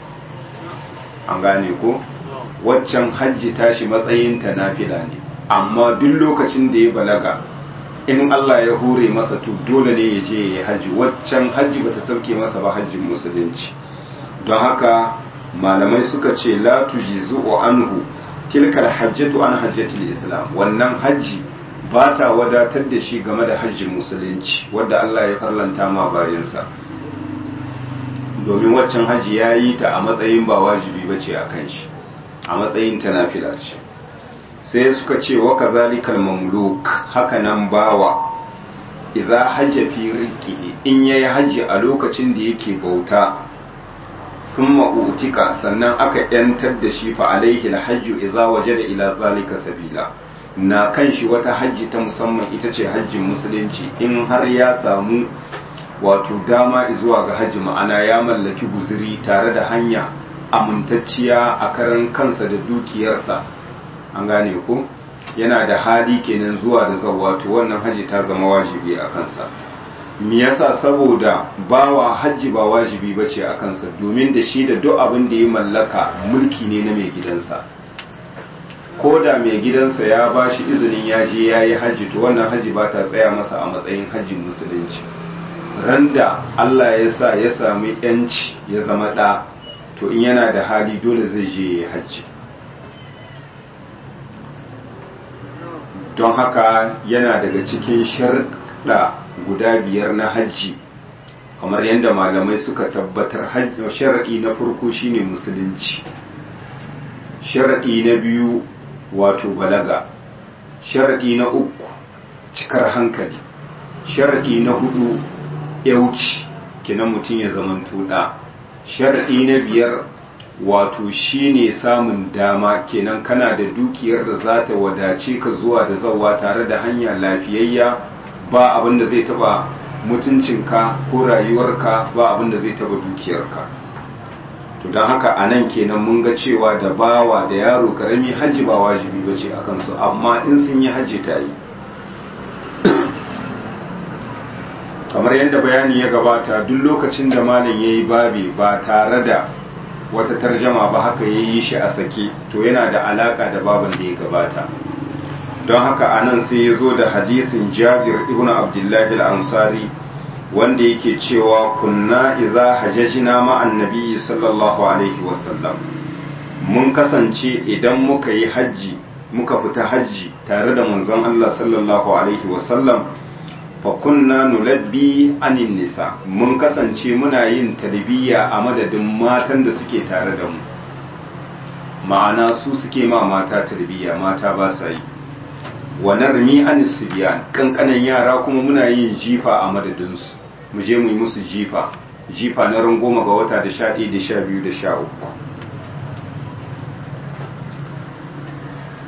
an gane ko waccan hajji tashi matsayin ta nafila ne amma duk lokacin da ya balaga in Allah ya hure masa to dole ne ya je ya yi hajji waccan hajji bata sauke masa ba hajjin musulunci don haka malamai suka ce la tujizu anhu tilkal hajjatu an hajjatul islam wannan hajji ba ta wadatar da shi game da hajjin musulunci wadda Allah ya farlanta ma bayansa domin waccan hajji ya yi ta a matsayin ba wajibi ba ce a kan shi a matsayin ta nafila ce sai suka ce wa kazalikal mamluk haka nan bawa idza hajja fi riqi in yayi hajji a lokacin da yake bauta thumma utika sannan aka yantar da shi fa alaihi alhajju idza wajada ila zalika sabila na kan shi wata hajji ta musamman ita ce hajjin musulunci in har ya samu wato dama zuwa ga hajji ma'ana ya mallaki guziri tare da hanya amintacciya a karan kansa da dukiyarsa an gane ko yana da hali kenan zuwa da zawato wannan hajji ta zama wajibi a kansa me yasa saboda bawa hajji ba wajibi bace a kansa domin da shi da duk abin da ya mallaka mulki ne na mai gidansa ko da mai gidansa ya ba shi izinin ya je ya yi hajji to wannan hajji ba ta tsaya masa a matsayin hajjin musulunci randa Allah ya sa ya sami yanci ya zama ɗa to in yana da hali dole zai je ya yi hajji don haka yana daga cikin sharɗa guda biyar na hajji kamar yadda malamai suka tabbatar sharaɗi na farko shine musulunci sharaɗi na biyu wato balaga sharaɗi na uku cikar hankali sharaɗi na hudu yauci kinan mutum ya zaman tuɗa sharaɗi na biyar wato shine samun dama kenan kana da dukiyar da za ta wadace ka zuwa da zawa tare da hanya lafiyayya ba abin da zai taba mutuncinka ko rayuwarka ba abin da zai taba dukiyarka to don haka a nan kenan mun ga cewa da bawa da yaro karami hajji ba wajibi ba ce a kansu amma in sun yi hajji ta yi kamar yadda bayani ya gabata duk lokacin da malam ya yi babi ba tare da wata tarjama ba haka ya yi shi a sake to yana da alaka da babin da ya gabata don haka a nan sai ya zo da hadisin jabir ibn abdullahi al-ansari wanda yake cewa kunna idza hajajna ma annabi sallallahu alaihi wasallam mun kasance idan muka yi hajji muka fita hajji tare da manzon Allah sallallahu alaihi wasallam fa kunna nulabbi anin nisa mun kasance muna yin talbiya a madadin matan da suke tare da mu ma'ana su suke ma mata talbiya mata ba sa yi wa narmi anis sibyan kankanan yara kuma muna yin jifa a madadinsu mu je mu yi musu jifa jifa na ran goma ga wata da sha ɗaya da sha biyu da sha uku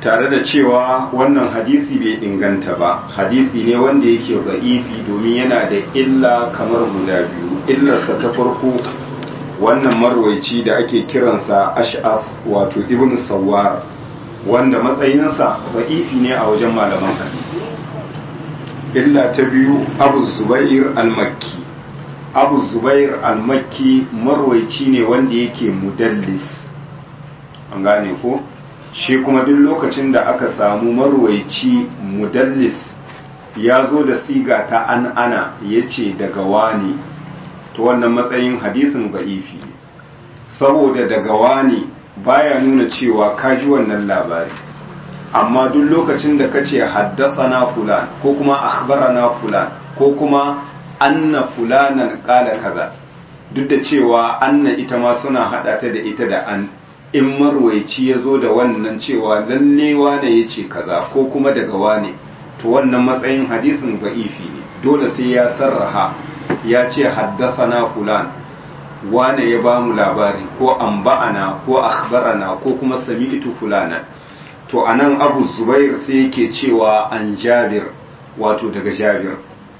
tare da cewa wannan hadisi bai inganta ba hadisi ne wanda yake za'ifi domin yana da illa kamar guda biyu illarsa ta farko wannan marwaici da ake kiransa ash'af wato ibn sawar wanda matsayinsa za'ifi ne a wajen malaman hadisi illa ta biyu abu zubair al-makki abu zubair al-makki marwaici ne wanda yake mudallis an gane ko shi kuma duk lokacin da aka samu marwaici mudallis ya zo da siga ta an ana ya ce daga wani to wannan matsayin hadisin ba'ifi ne saboda daga wani baya nuna cewa ka ji wannan labari amma duk lokacin da ka ce na fulan ko kuma akhbarana fulan ko kuma anna fulanan kala kaza duk da cewa anna ita ma suna hada ta da ita da an in marwaici ya zo da wannan cewa lalle wane ya ce kaza ko kuma daga wane to wannan matsayin hadisin ba'ifi ne dole sai ya sarraha ya ce haddasana fulan wane ya ba mu labari ko amba'ana ko akhbarana ko kuma sami'tu fulana to anan abu zubair sai yake cewa an jabir wato daga jabir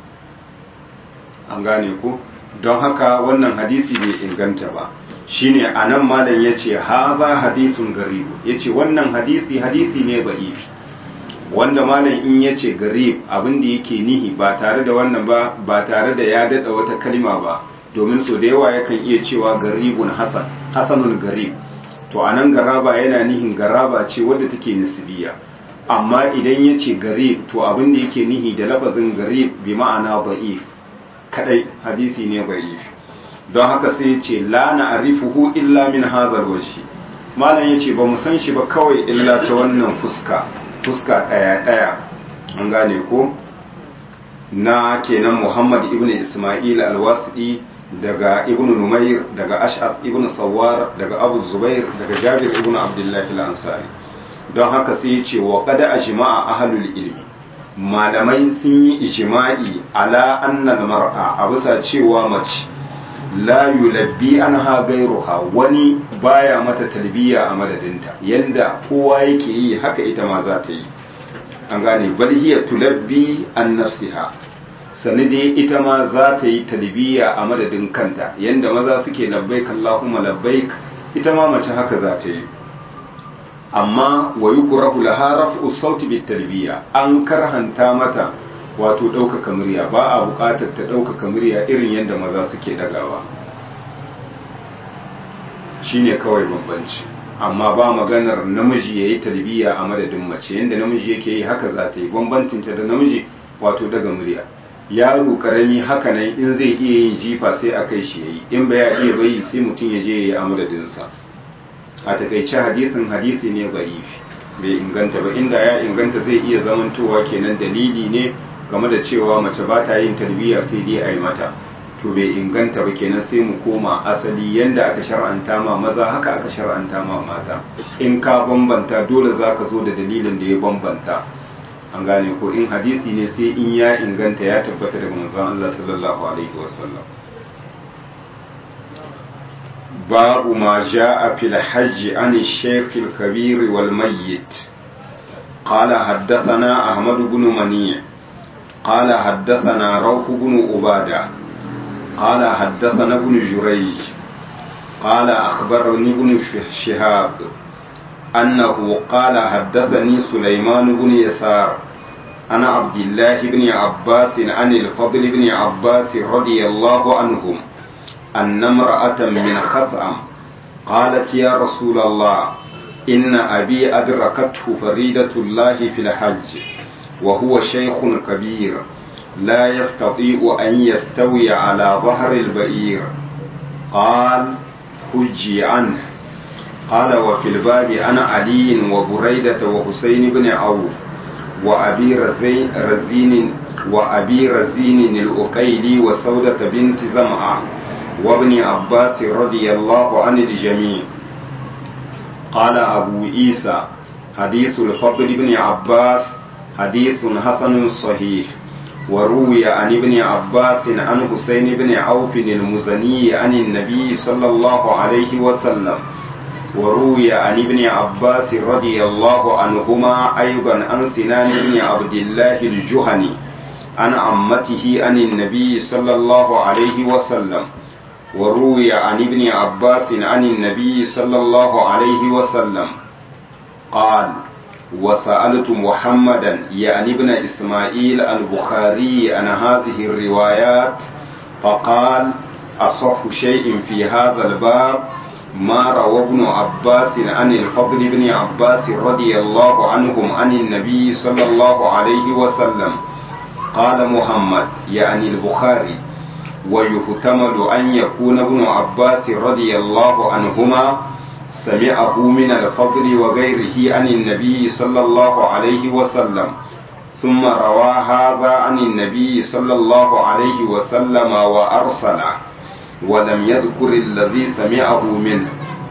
an gane ku don haka wannan hadisi bai inganta ba shine anan malam yace haza hadisun garibu yace wannan hadisi hadisi ne ba'ifi wanda malam in yace garib abin da yake nihi ba tare da wannan ba ba tare da ya dada wata kalma ba domin so da yawa yakan iya cewa garibun hasan hasanun garib to anan garaba yana nihin garaba ce wadda take nisbiya amma idan yace garib to abin da yake nihi da lafazin garib bi ma'ana ba'if kadai hadisi ne ba'if don haka sai ya ce la na arifuhu illa min hazar washi malam ya ce ba mu san shi ba kawai illa ta wannan fuska fuska ɗaya ɗaya an gane ko na kenan muhammad ibn ismail alwasidi daga ibn numair daga ash'af ibn sawar daga abu zubair daga jabir ibn abdullahi al-ansari don haka sai ya ce wa qad ajma'a ahlul ilmi malamai sun yi ijma'i ala annal mar'a a bisa cewa mace la yulabbi anha gairuha wani baya mata talbiya a madadinta yanda kowa yake yi haka ita ma za ta yi an gane bal hiya tulabbi an nafsiha sani dai ita ma za ta yi talbiya a madadin kanta yanda maza suke labbaik Allahumma labbaik ita ma mace haka za ta yi amma wa yukrahu laha raf'u sauti bit talbiya an karhanta mata wato ɗaukaka murya ba a buƙatar ta ɗaukaka murya irin yadda maza suke ɗagawa shine kawai bambanci amma ba maganar namiji ya yi talbiya a madadin mace yadda namiji yake yi haka za ta yi bambancinta da namiji wato daga murya yaro karami haka nan in zai iya yin jifa sai a kai shi ya yi in ba ya iya bayi sai mutum ya je ya yi a madadinsa a takaice hadisin hadisi ne ba'ifi bai inganta ba inda ya inganta zai iya zamantowa kenan dalili ne game da cewa mace ba ta yin tarbiyya sai dai a yi mata to bai inganta ba kenan sai mu koma asali yanda aka shar'anta ma maza haka aka shar'anta ma mata in ka bambanta dole za ka zo da dalilin da ya bambanta an gane ko in hadisi ne sai in ya inganta ya tabbata daga manzon Allah sallallahu alaihi wasallam babu ma ja'a fil hajji an shaykh al-kabir wal mayyit قال حدثنا أحمد بن منيع قال حدثنا روح بن عبادة قال حدثنا ابن جريج قال أخبرني ابن شهاب أنه قال حدثني سليمان بن يسار أنا عبد الله بن عباس عن الفضل بن عباس رضي الله عنهم أن امرأة من خثعم قالت يا رسول الله إن أبي أدركته فريدة الله في الحج وهو شيخ كبير لا يستطيع أن يستوي على ظهر البئير قال حجي عنه قال وفي الباب أنا علي وبريدة وحسين بن عوف وأبي رزين, رزين وأبي رزين الأقيلي وسودة بنت زمعة وابن عباس رضي الله عن الجميع قال أبو عيسى حديث الفضل بن عباس حديث حسن صحيح وروي عن ابن عباس عن حسين بن عوف المزني عن النبي صلى الله عليه وسلم وروي عن ابن عباس رضي الله عنهما أيضا عن سنان بن عبد الله الجهني عن عمته عن النبي صلى الله عليه وسلم وروي عن ابن عباس عن النبي صلى الله عليه وسلم قال وسألت محمدا يعني ابن إسماعيل البخاري عن هذه الروايات فقال أصح شيء في هذا الباب ما روى ابن عباس عن الفضل بن عباس رضي الله عنهم عن النبي صلى الله عليه وسلم قال محمد يعني البخاري ويحتمل أن يكون ابن عباس رضي الله عنهما سمعه من الفضل وغيره عن النبي صلى الله عليه وسلم ثم روى هذا عن النبي صلى الله عليه وسلم وأرسله ولم يذكر الذي سمعه منه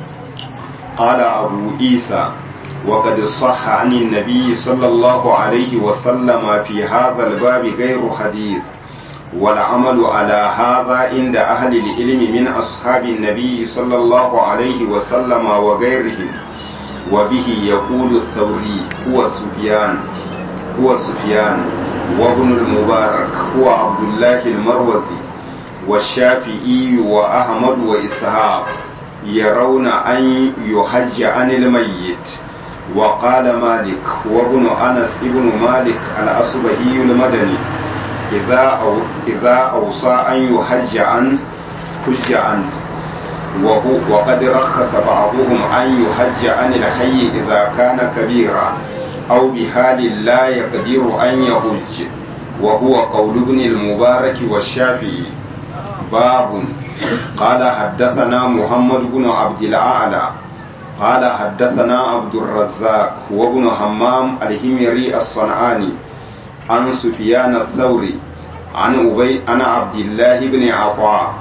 قال أبو عيسى وقد صح عن النبي صلى الله عليه وسلم في هذا الباب غير حديث والعمل على هذا عند أهل العلم من أصحاب النبي صلى الله عليه وسلم وغيرهم وبه يقول الثوري هو سفيان هو سفيان وابن المبارك هو عبد الله المروزي والشافعي وأحمد وإسحاق يرون أن يحج عن الميت وقال مالك وابن أنس ابن مالك الأصبهي المدني إذا أو إذا أوصى أن يحج عن حج عنه وهو وقد رخص بعضهم أن يحج عن الحي إذا كان كبيرا أو بحال لا يقدر أن يحج وهو قول ابن المبارك والشافعي باب قال حدثنا محمد بن عبد الأعلى قال حدثنا عبد الرزاق وابن همام الهمري الصنعاني عن سفيان الثوري عن أبي عن عبد الله بن عطاء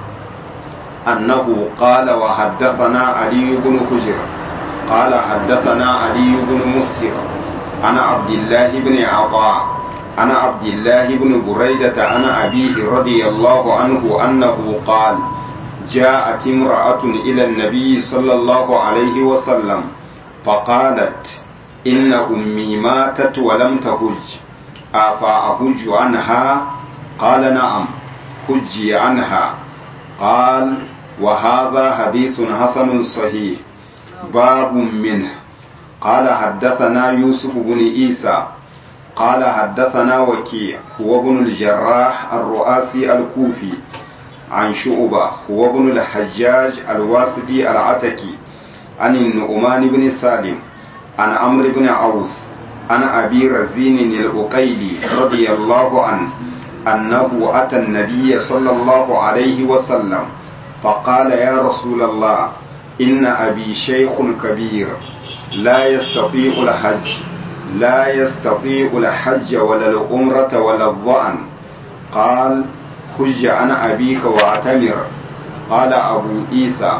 أنه قال وحدثنا علي بن حجر قال حدثنا علي بن مسهر عن عبد الله بن عطاء عن عبد الله بن بريدة عن أبيه رضي الله عنه أنه قال جاءت امرأة إلى النبي صلى الله عليه وسلم فقالت إن أمي ماتت ولم تهج أفأهج عنها قال نعم هجي عنها قال وهذا حديث حسن صحيح باب منه قال حدثنا يوسف بن عيسى قال حدثنا وكيع هو ابن الجراح الرؤاسي الكوفي عن شعبة هو ابن الحجاج الواسطي العتكي عن النعمان بن سالم عن عمرو بن عوس عن أبي رزين الأقيلي رضي الله عنه أنه أتى النبي صلى الله عليه وسلم فقال يا رسول الله إن أبي شيخ كبير لا يستطيع الحج لا يستطيع الحج ولا العمرة ولا الظأن قال حج عن أبيك واعتمر قال أبو عيسى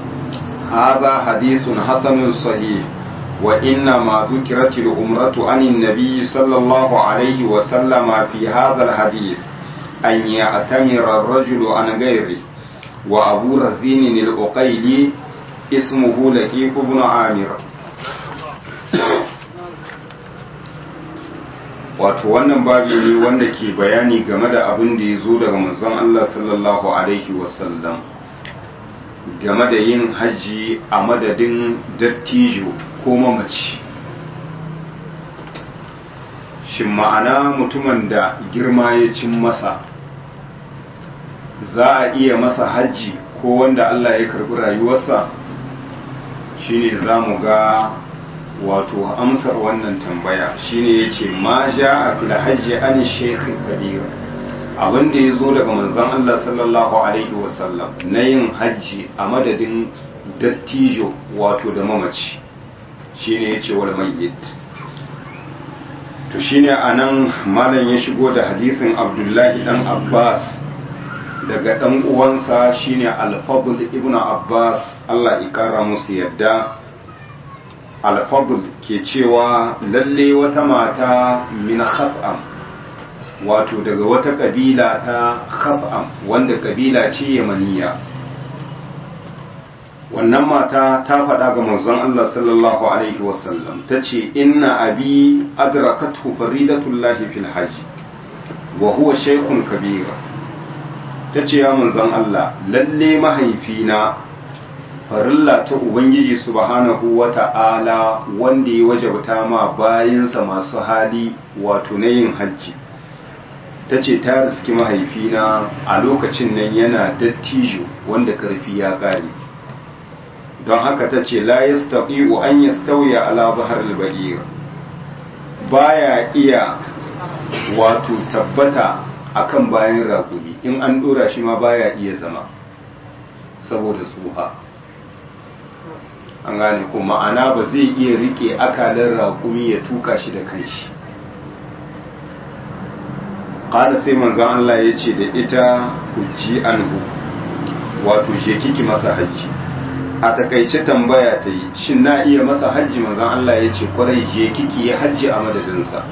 هذا حديث حسن صحيح وإنما ذكرت العمرة عن النبي صلى الله عليه وسلم في هذا الحديث أن يعتمر الرجل عن غيره وأبو رزين الأقيلي اسمه لكيك بن عامر wato wannan babi ne wanda ke bayani game da abin da ya zo daga manzon Allah sallallahu alaihi wasallam game da yin hajji a madadin dattijo ko mamaci shin ma'ana mutumin da girma ya cin masa za a iya masa hajji ko wanda Allah ya karbi rayuwarsa shine za mu ga wato amsar wannan tambaya shine yace ma a fil hajji an shaykh kabir abin da yazo daga manzon Allah sallallahu alaihi wasallam na yin hajji a madadin dattijo wato da mamaci shine yace wal mayyit to shine anan malam ya shigo da hadisin Abdullahi dan Abbas daga dan uwansa shine Al-Fadl ibn Abbas Allah ya kara musu yadda alfadul ke cewa lalle wata mata min khaf'am wato daga wata kabila ta khaf'am wanda kabila ce yamaniya wannan mata ta faɗa ga manzon Allah sallallahu alaihi wasallam ta ce inna abi adrakathu faridatullahi fil hajj wa huwa shaykhun kabira ta ce ya manzon Allah lalle mahaifina farilla ta ubangiji subhanahu wa ta'ala wanda ya wajabta ma bayansa masu hali wato na yin hajji ta ce ta riski mahaifina a lokacin nan yana dattijo wanda karfi ya ƙare don haka ta ce la yastaqiu an yastawiya ala bahar al-ba'ir baya iya wato tabbata akan bayan raƙumi in an dora shi ma baya iya zama saboda tsuha an gane ko ma'ana ba zai iya rike akalar raƙumi ya tuka shi da kanshi ƙada sai manzon Allah ya ce da ita hujji anhu wato je kiki masa hajji a takaice tambaya ta yi shin na iya masa hajji manzon Allah ya ce kwarai je kiki ya hajji a madadinsa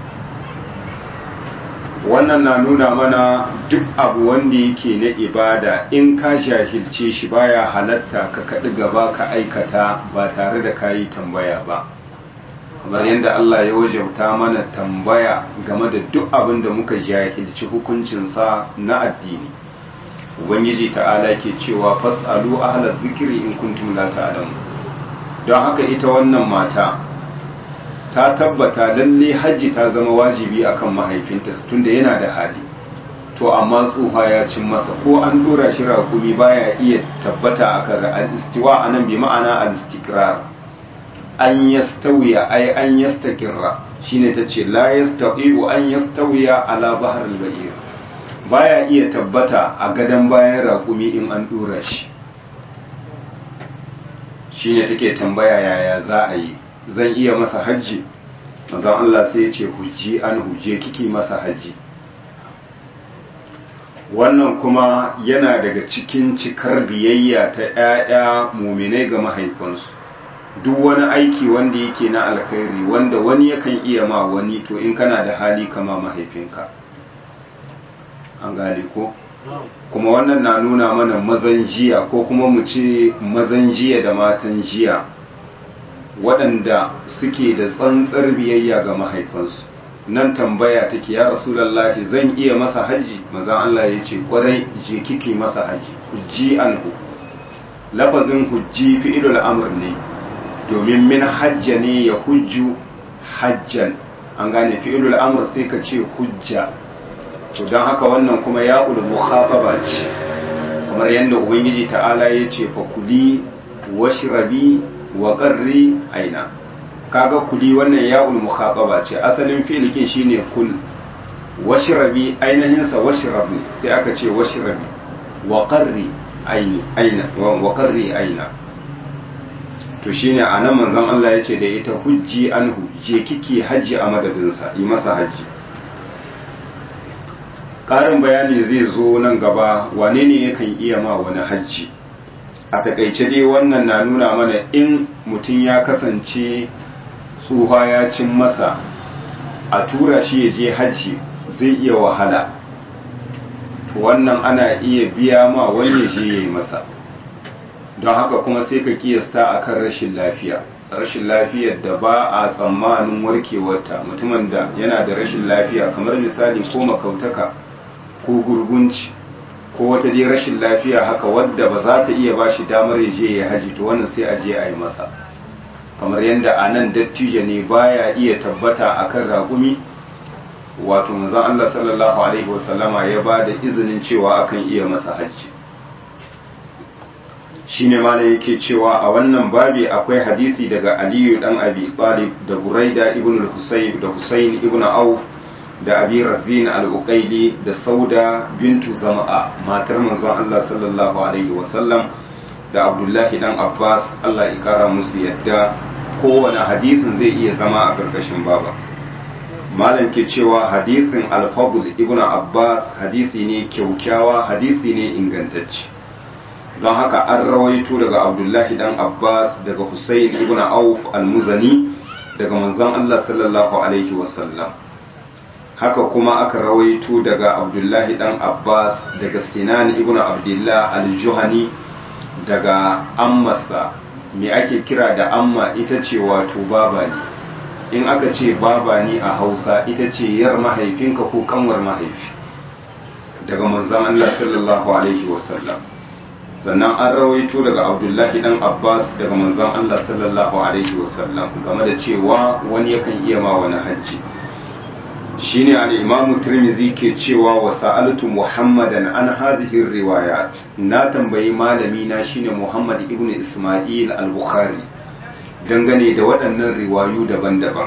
wannan na nuna mana duk abu wanda yake na ibada in ka jahilce shi baya halatta ka kaɗi gaba ka aikata ba tare da ka yi tambaya ba kamar yadda Allah ya wajauta mana tambaya game da duk abin da muka jahilci hukuncinsa na addini ubangiji ta'ala ke cewa fas'alu ahla zikiri in kuntum la ta'lamu don haka ita wannan mata ta tabbata lalle hajji ta zama wajibi akan mahaifinta tunda yana da hali to amma tsufa ya cin masa ko an dora shi rakumi baya iya tabbata akan al-istiwa anan bi ma'ana al-istikrar an yastawiya ay an yastakirra shine tace la yastaqiu an yastawiya ala bahr al-ba'ir baya iya tabbata a gadan bayan rakumi in an dora shi shine take tambaya yaya za a yi zan iya masa hajji manzon Allah sai ya ce hujji an huje kiki masa hajji wannan kuma yana daga cikin cikar biyayya ta ‘ya'ya muminai ga mahaifansu duk wani aiki wanda yake na alkhairi wanda wani yakan iya ma wani to in kana da hali kama mahaifinka an gane ko kuma wannan na nuna mana mazan jiya ko kuma mu ce mazan jiya da matan jiya waɗanda suke da tsantsar biyayya ga mahaifansu nan tambaya take ya rasulallahi zan iya masa haji mazan Allah ya ce kwarai je kike masa haji hujji anhu lafazin hujji fi'ilul amr ne domin min hajja ne ya hujju hajjan an gane fi'ilul amr sai ka ce hujja to don haka wannan kuma ya ul mukhataba ce kamar yadda ubangiji ta'ala ya ce fa kuli washrabi wa qarri aina kaga kuli wannan ya'ul mukhataba ce asalin fi'likin shine kul washrabi ainihin sa washrab ne sai aka ce washrabi wa qarri aini aina wa qarri aina to shine anan manzon Allah yace da ita hujji anhu je kike haji a madadin sa yi masa haji ƙarin bayani zai zo nan gaba wane ne yakan iya ma wani hajji a takaice dai wannan na nuna mana in mutum ya kasance tsuha ya cin masa a tura shi ya je hajji zai iya wahala wannan ana iya biya ma wani ya je ya yi masa don haka kuma sai ka kiyasta akan rashin lafiya rashin lafiyar da ba a tsammanin warkewarta mutumin da yana da rashin lafiya kamar misali ko makautaka ko gurgunci ko wata dai rashin lafiya haka wadda ba za ta iya ba shi damar ya je ya haji to wannan sai a je a yi masa kamar yadda a nan dattijo ne baya iya tabbata akan ragumi wato manzon Allah sallallahu alaihi wasallama ya ba da izinin cewa akan iya masa hajji shine malam yake cewa a wannan babi akwai hadisi daga Aliyu dan Abi Talib da Buraida ibn al-Husayn da Husayn ibn Auf da Abi Razin al-Uqayli da Sauda bintu Zama'a matar manzon Allah sallallahu alaihi wasallam da Abdullahi dan Abbas Allah ya kara musu yadda kowane hadisin zai iya zama a karkashin baba malam ke cewa hadisin al-Fadl ibn Abbas hadisi ne kyaukyawa hadisi ne ingantacce don haka an rawaito daga abdullahi dan abbas daga hussein ibn auf al-muzani daga manzon allah sallallahu alaihi wasallam haka kuma aka rawaito daga abdullahi dan abbas daga sinan ibn abdullah al-juhani daga ammarsa me ake kira da amma ita ce wato baba ne in aka ce baba ne a hausa ita ce yar mahaifinka ko kanwar mahaifi daga manzon Allah sallallahu alaihi wasallam sannan an rawaito daga abdullahi dan abbas daga manzon Allah sallallahu alaihi wasallam game da cewa wani yakan iya ma wani hajji shine al-imam tirmidhi ke cewa wa sa'altu muhammadan an hadhihi riwayat na tambayi malami na shine muhammad ibn isma'il al-bukhari dangane da waɗannan riwayu daban-daban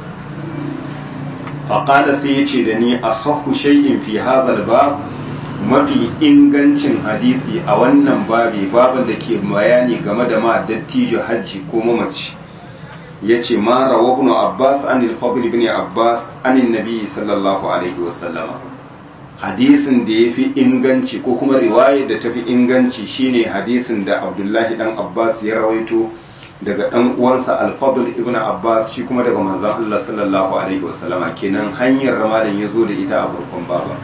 faqala sai yace da ni asahhu shay'in fi hadha al-bab mafi ingancin hadisi a wannan babi babin da ke bayani game da ma dattijo hajji ko mamaci ya ce ma rawa ibn abbas an al-fadl ibn abbas an nabi sallallahu alaihi wasallam hadisin da ya fi inganci ko kuma riwaya da ta fi inganci shine hadisin da abdullahi dan abbas ya rawaito daga dan uwansa al-fadl ibn abbas shi kuma daga manzon Allah sallallahu alaihi wasallam kenan hanyar ramalin ya zo da ita a farkon baba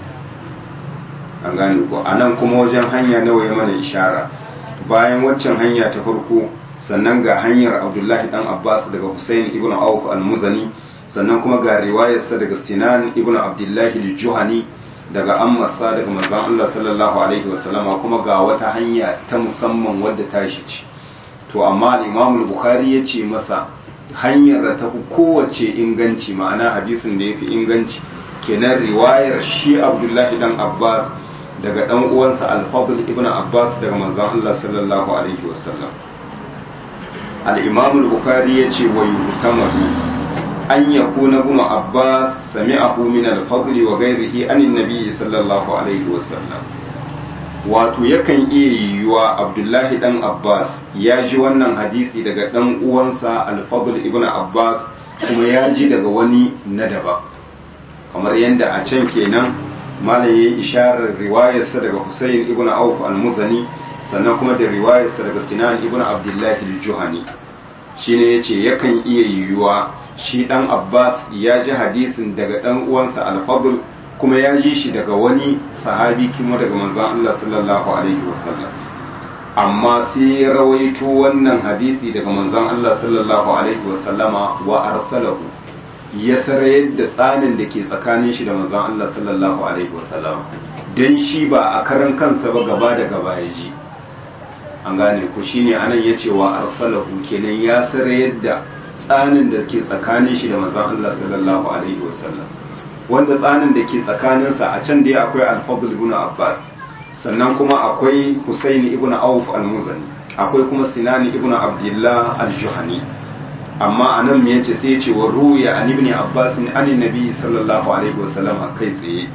an gane ko anan kuma wajen hanya nawa ya mana ishara bayan waccan hanya ta farko sannan ga hanyar abdullahi dan abbas daga hussein ibn auf al-muzani sannan kuma ga riwayarsa daga sinan ibn abdullahi al-juhani daga ammasa daga manzon Allah sallallahu alaihi wasallama kuma ga wata hanya ta musamman wadda ta shi ce to amma al-imam al-bukhari ya ce masa hanyar da ta fi kowace inganci ma'ana hadisin da ya fi inganci kenan riwayar shi abdullahi dan abbas daga dan uwansa al-fadl ibn abbas daga manzon Allah sallallahu alaihi wasallam al-imam al-bukhari yace wa yuhtamalu an yakuna ibn abbas sami'ahu min al-fadl wa ghayrihi an an-nabi sallallahu alaihi wasallam wato yakan iya yiwuwa abdullahi dan abbas ya ji wannan hadisi daga dan uwansa al-fadl ibn abbas kuma ya ji daga wani na daba kamar yadda a can kenan malam yayi isharar riwayarsa daga Husayn ibn Auf al-Muzani sannan kuma da riwayarsa daga Sinan ibn Abdullah al-Juhani shine yace yakan iya yiwuwa shi dan Abbas ya ji hadisin daga dan uwansa al-Fadl kuma ya ji shi daga wani sahabi kuma daga manzon Allah sallallahu alaihi wasallam amma sai ya rawaito wannan hadisi daga manzon Allah sallallahu alaihi wasallama wa arsalahu ya sarayar da tsanin da ke tsakanin shi da manzon Allah sallallahu alaihi wasallam dan shi ba a karan kansa ba gaba da gaba ya ji an gane ku shine anan ya ce wa arsalahu kenan ya sarayar da tsanin da ke tsakanin shi da manzon Allah sallallahu alaihi wasallam wanda tsanin da ke tsakaninsa a can dai akwai al-fadl ibn abbas sannan kuma akwai husaini ibn auf al-muzani akwai kuma sinani ibn abdullah al-juhani amma a nan me yace sai yace wa ruya an ibn abbas an annabi sallallahu alaihi wasallam kai tsaye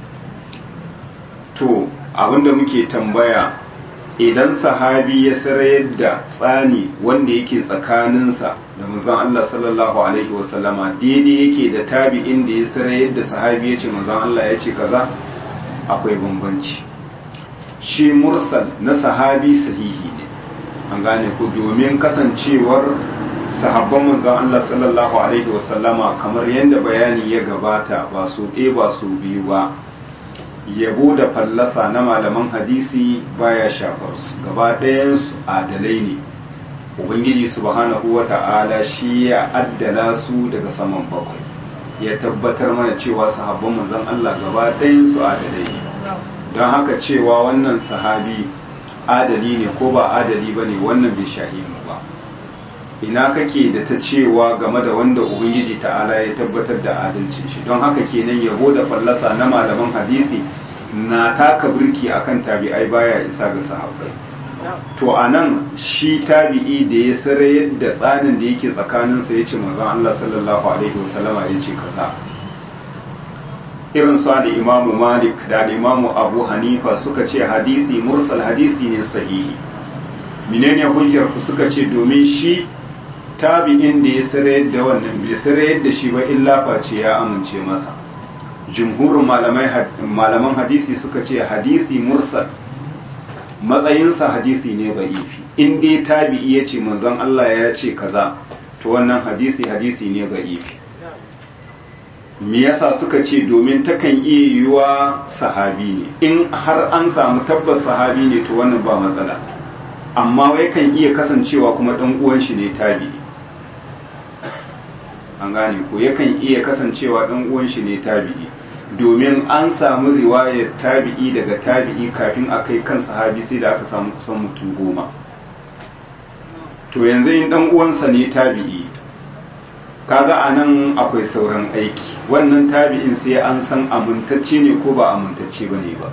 to abinda muke tambaya idan sahabi ya sarayar da tsani wanda yake tsakaninsa da manzon Allah sallallahu alaihi wasallama daidai yake da tabi'in da ya sarayar da sahabi ya ce manzon Allah ya ce kaza akwai bambanci shi mursal na sahabi sahihi ne an gane ku domin kasancewar sahabban manzon Allah sallallahu alaihi wasallama kamar yadda bayani ya gabata ba su ɗaya ba su biyu ba yabo da fallasa na malaman hadisi baya shafar su gaba ɗayansu adalai ne ubangiji subhanahu wa ta'ala shi ya addala su daga saman bakwai ya tabbatar mana cewa sahabban manzon Allah gaba ɗayansu adalai ne don haka cewa wannan sahabi adali ne ko ba adali ba ne wannan bai shahimu ba ina kake da ta cewa game da wanda ubangiji ta'ala ya tabbatar da adalcin shi don haka kenan yabo da fallasa na malaman hadisi na taka birki akan tabi'ai baya isa ga sahabbai to anan shi tabi'i da ya sarayar da tsanin da yake tsakaninsa ya ce manzon Allah sallallahu alaihi wasallama ya ce kaza irin su da imamu malik da imamu abu hanifa suka ce hadisi mursal hadisi ne sahihi menene hujjar ku suka ce domin shi tabi'in da ya sarayar da wannan bai sarayar da shi ba illa face ya amince masa jumhurin malaman hadisi suka ce hadisi mursal matsayinsa hadisi ne ba'ifi in dai tabi'i ya ce manzon Allah ya ce kaza to wannan hadisi hadisi ne ba'ifi me yasa suka ce domin takan iya yiwuwa sahabi ne in har an samu tabbas sahabi ne to wannan ba matsala amma wai kan iya kasancewa kuma ɗan uwan shi ne tabi'i an gane ko yakan iya kasancewa ɗan uwan shi ne tabi'i domin an samu riwayar tabi'i daga tabi'i kafin a kai kan sahabi sai da aka samu kusan mutum goma to yanzu in ɗan uwansa ne tabi'i kaga a nan akwai sauran aiki wannan tabi'in sai an san amintacce ne ko ba amintacce ba ne ba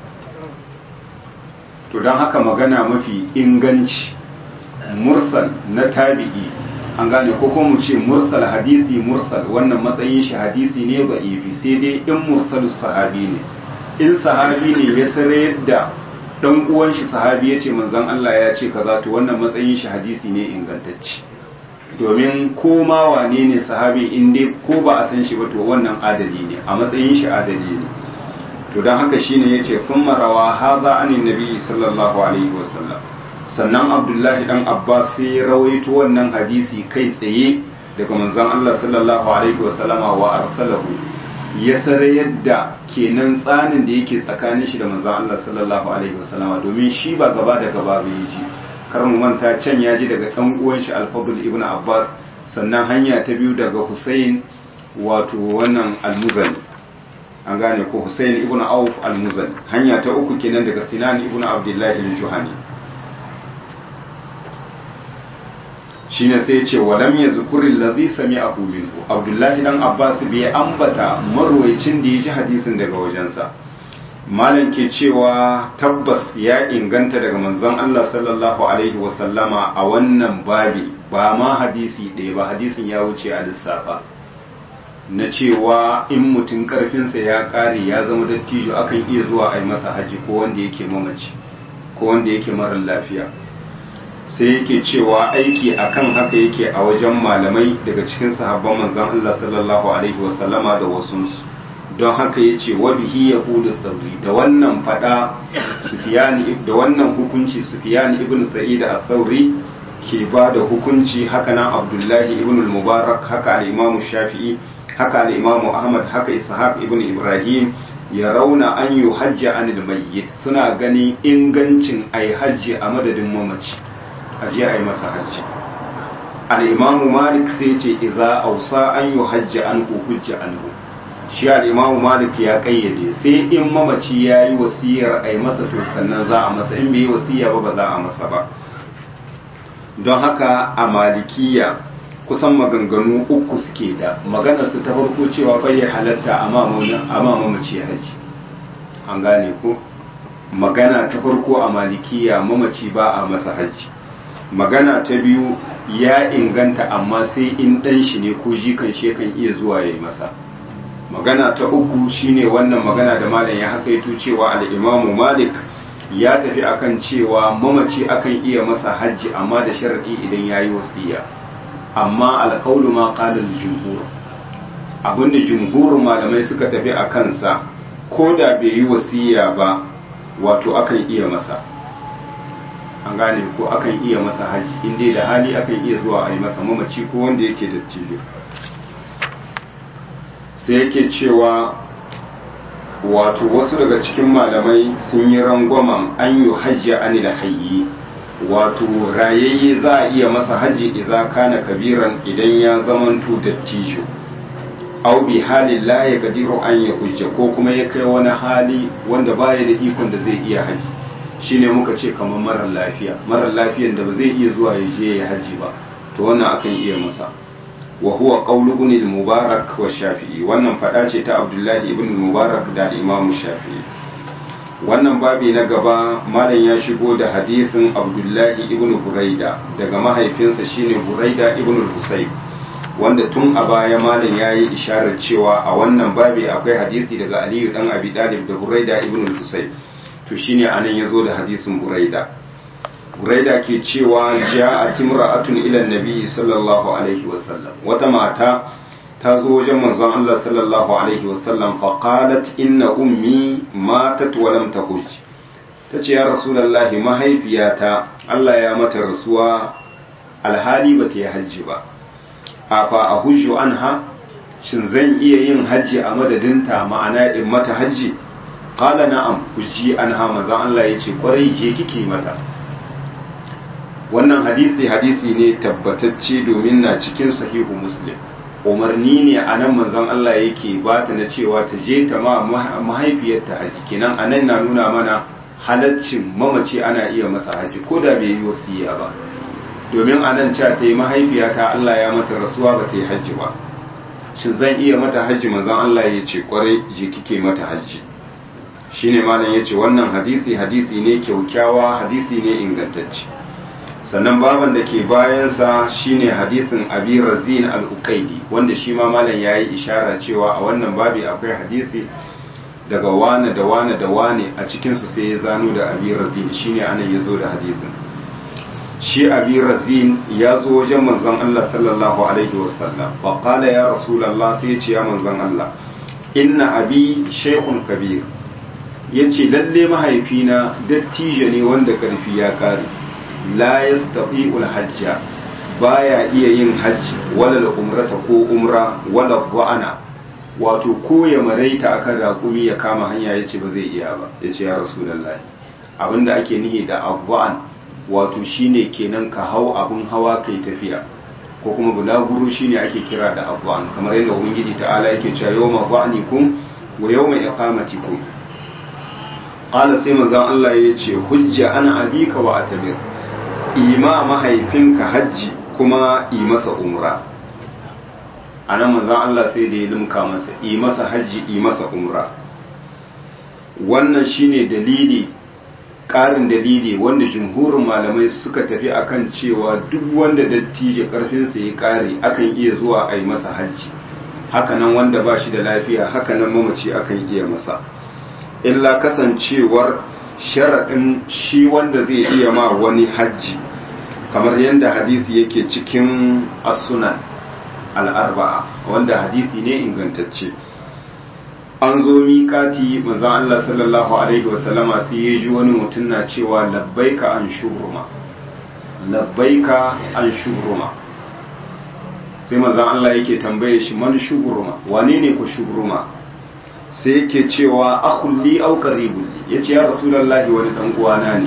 to don haka magana mafi inganci mursal na tabi'i an gane ko kuma mu ce mursal hadisi mursal wannan matsayin shi hadisi ne ba ifi sai dai in mursal sahabi ne in sahabi ne ya sare da dan uwan shi sahabi ya ce manzon Allah ya ce kaza to wannan matsayin shi hadisi ne ingantacce domin ko ma wane ne sahabi in dai ko ba a san shi ba to wannan adali ne a matsayin shi adali ne to don haka shine yace sun marawa haza anin nabi sallallahu alaihi wasallam sannan abdullahi dan abbas sai ya rawaito wannan hadisi kai tsaye daga manzon Allah sallallahu alaihi wasallama wa arsalahu ya sare yadda kenan tsanin da yake tsakanin shi da manzon Allah sallallahu alaihi wasallama domin shi ba gaba da gaba bai ji kar mu manta can ya ji daga dan uwan shi al-fadl ibn abbas sannan hanya ta biyu daga husayn wato wannan al-muzani an gane ko husayn ibn auf al-muzani hanya ta uku kenan daga sinan ibn abdullah al-juhani shine sai ya ce walam yazkuril ladhi sami'ahu minhu abdullahi dan abbas bai ambata marwayacin da ya ji hadisin daga wajensa malam ke cewa tabbas ya inganta daga manzon Allah sallallahu alaihi wasallama a wannan babi ba ma hadisi ɗaya ba hadisin ya wuce a lissafa na cewa in mutum karfinsa ya ƙare ya zama dattijo akan iya zuwa a yi masa haji ko wanda yake mamaci ko wanda yake marar lafiya sai yake cewa aiki akan haka yake a wajen malamai daga cikin sahabban manzon Allah sallallahu alaihi wasallama da wasunsu don haka ya ce wa bihi yahudu sauri da wannan fada sufiyani da wannan hukunci sufiyani ibn sa'id as-sauri ke ba da hukunci haka nan abdullahi ibn al-mubarak haka al-imam shafi'i haka al-imam ahmad haka ishaq ibn ibrahim ya rauna an yi hajji anil mayyit suna ganin ingancin ai hajji a madadin mamaci a je a yi masa hajji al-imam malik sai ce idza ausa an yi hajji an hujja anhu shi al'imamu malik ya kayyade sai in mamaci ya yi wasiyar a yi masa to sannan za a masa in bai yi wasiya ba ba za a masa ba don haka a malikiya kusan maganganu uku suke da maganar su ta farko cewa bai halatta a mamaci haji an gane ko magana ta farko a malikiya mamaci ba a masa haji magana ta biyu ya inganta amma sai in ɗan shi ne ko jikan shi kan iya zuwa ya yi masa magana ta uku shine wannan magana da malam ya hakaito cewa al-imamu malik ya tafi akan cewa mamaci akan iya masa hajji amma da sharadi idan yayi wasiya amma alqaulu ma qala al-jumhur abinda jumhurin malamai suka tafi a kansa ko da bai yi wasiya ba wato akan iya masa an gane ko akan iya masa hajji inda da hali akan iya zuwa a yi masa mamaci ko wanda yake da tijo sai yake cewa wato wasu daga cikin malamai sun yi rangwamen an yi hajji ani da hayyi wato rayayye za a iya masa hajji idan kana kabiran idan ya zamanto dattijo au bi halin la ya gadiru an ya hujja ko kuma ya kai wani hali wanda baya da ikon da zai iya haji shine muka ce kamar marar lafiya marar lafiyan da ba zai iya zuwa ya je ya haji ba to wannan akan iya masa wa huwa qawlu ibn al-mubarak wa shafi'i wannan fada ce ta abdullahi ibn al-mubarak da imam shafi'i wannan babi na gaba malam ya shigo da hadisin abdullahi ibn buraida daga mahaifinsa shine buraida ibn al-husayb wanda tun a baya malam ya yi isharar cewa a wannan babi akwai hadisi daga aliyu dan abi dalib da buraida ibn al-husayb to shine anan yazo da hadisin buraida buraida ke cewa ja'a timra'atun ila nabi sallallahu alaihi wasallam wata mata ta zo wajen manzon Allah sallallahu alaihi wasallam fa qalat inna ummi matat wa lam tahuj tace ya rasulullahi mahaifiyata Allah ya mata rasuwa alhali bata yi hajji ba afa a hujju anha shin zan iya yin hajji a madadinta ma'ana in mata hajji qala na'am hujji anha manzon Allah yace kwarai je kike mata wannan hadisi hadisi ne tabbatacce domin na cikin sahihu muslim umarni ne a nan manzon Allah yake ba ta na cewa ta je ta ma mahaifiyarta haji kenan a nan na nuna mana halaccin mamaci ana iya masa haji ko da bai yi wasiya ba domin a nan cewa ta yi mahaifiyata Allah ya mata rasuwa ba ta yi haji ba shin zan iya mata haji manzon Allah ya ce kwarai je kike mata haji shine malam yace wannan hadisi hadisi ne kyaukyawa hadisi ne ingantacce sannan baban da ke bayansa shine hadisin abi razin al-uqaidi wanda shi ma malam yayi ishara cewa a wannan babi akwai hadisi daga wane da wane da wane a cikin su sai ya zano da abi razin shine anan yazo da hadisin shi abi razin ya zo wajen manzon Allah sallallahu alaihi wasallam fa qala ya rasulullah sai ya ce ya manzon Allah inna abi shaykhun kabir yace lalle mahaifina dattijo ne wanda karfi ya kare la yastati'ul hajja baya iya yin hajji wala umrata ko umra wala wa'ana wato ko ya maraita akan raƙumi ya kama hanya yace ba zai iya ba yace ya rasulullahi abinda ake nihi da abwa'an wato shine kenan ka hau abun hawa kai tafiya ko kuma bulaguro shine ake kira da abwa'an kamar yadda ubangiji ta'ala yake cewa yawma dha'nikum wa yawma iqamatikum qala sai manzon Allah yace hujja ana abika wa atamir ima mahaifinka hajji kuma yi masa umra a nan manzan Allah sai da ya limka masa yi masa hajji yi masa umra wannan shine dalili ƙarin dalili wanda jumhurin malamai suka tafi akan cewa duk wanda dattijo ƙarfinsa ya ƙare akan iya zuwa a yi masa hajji hakanan wanda ba shi da lafiya hakanan mamaci akan iya masa illa kasancewar sharaɗin shi wanda zai iya ma wani hajji kamar yadda hadisi yake cikin asunan al'arba'a wanda hadisi ne ingantacce an zo miƙati manzan Allah sallallahu Alaihi wasallama sai ya ji wani mutum na cewa labbaika an shubruma labbaika an shubruma sai manzan Allah yake tambaye shi man shubruma wane ne ku shubruma sai yake cewa akulli au qaribun ya ce ya rasulallahi wani dan uwana ne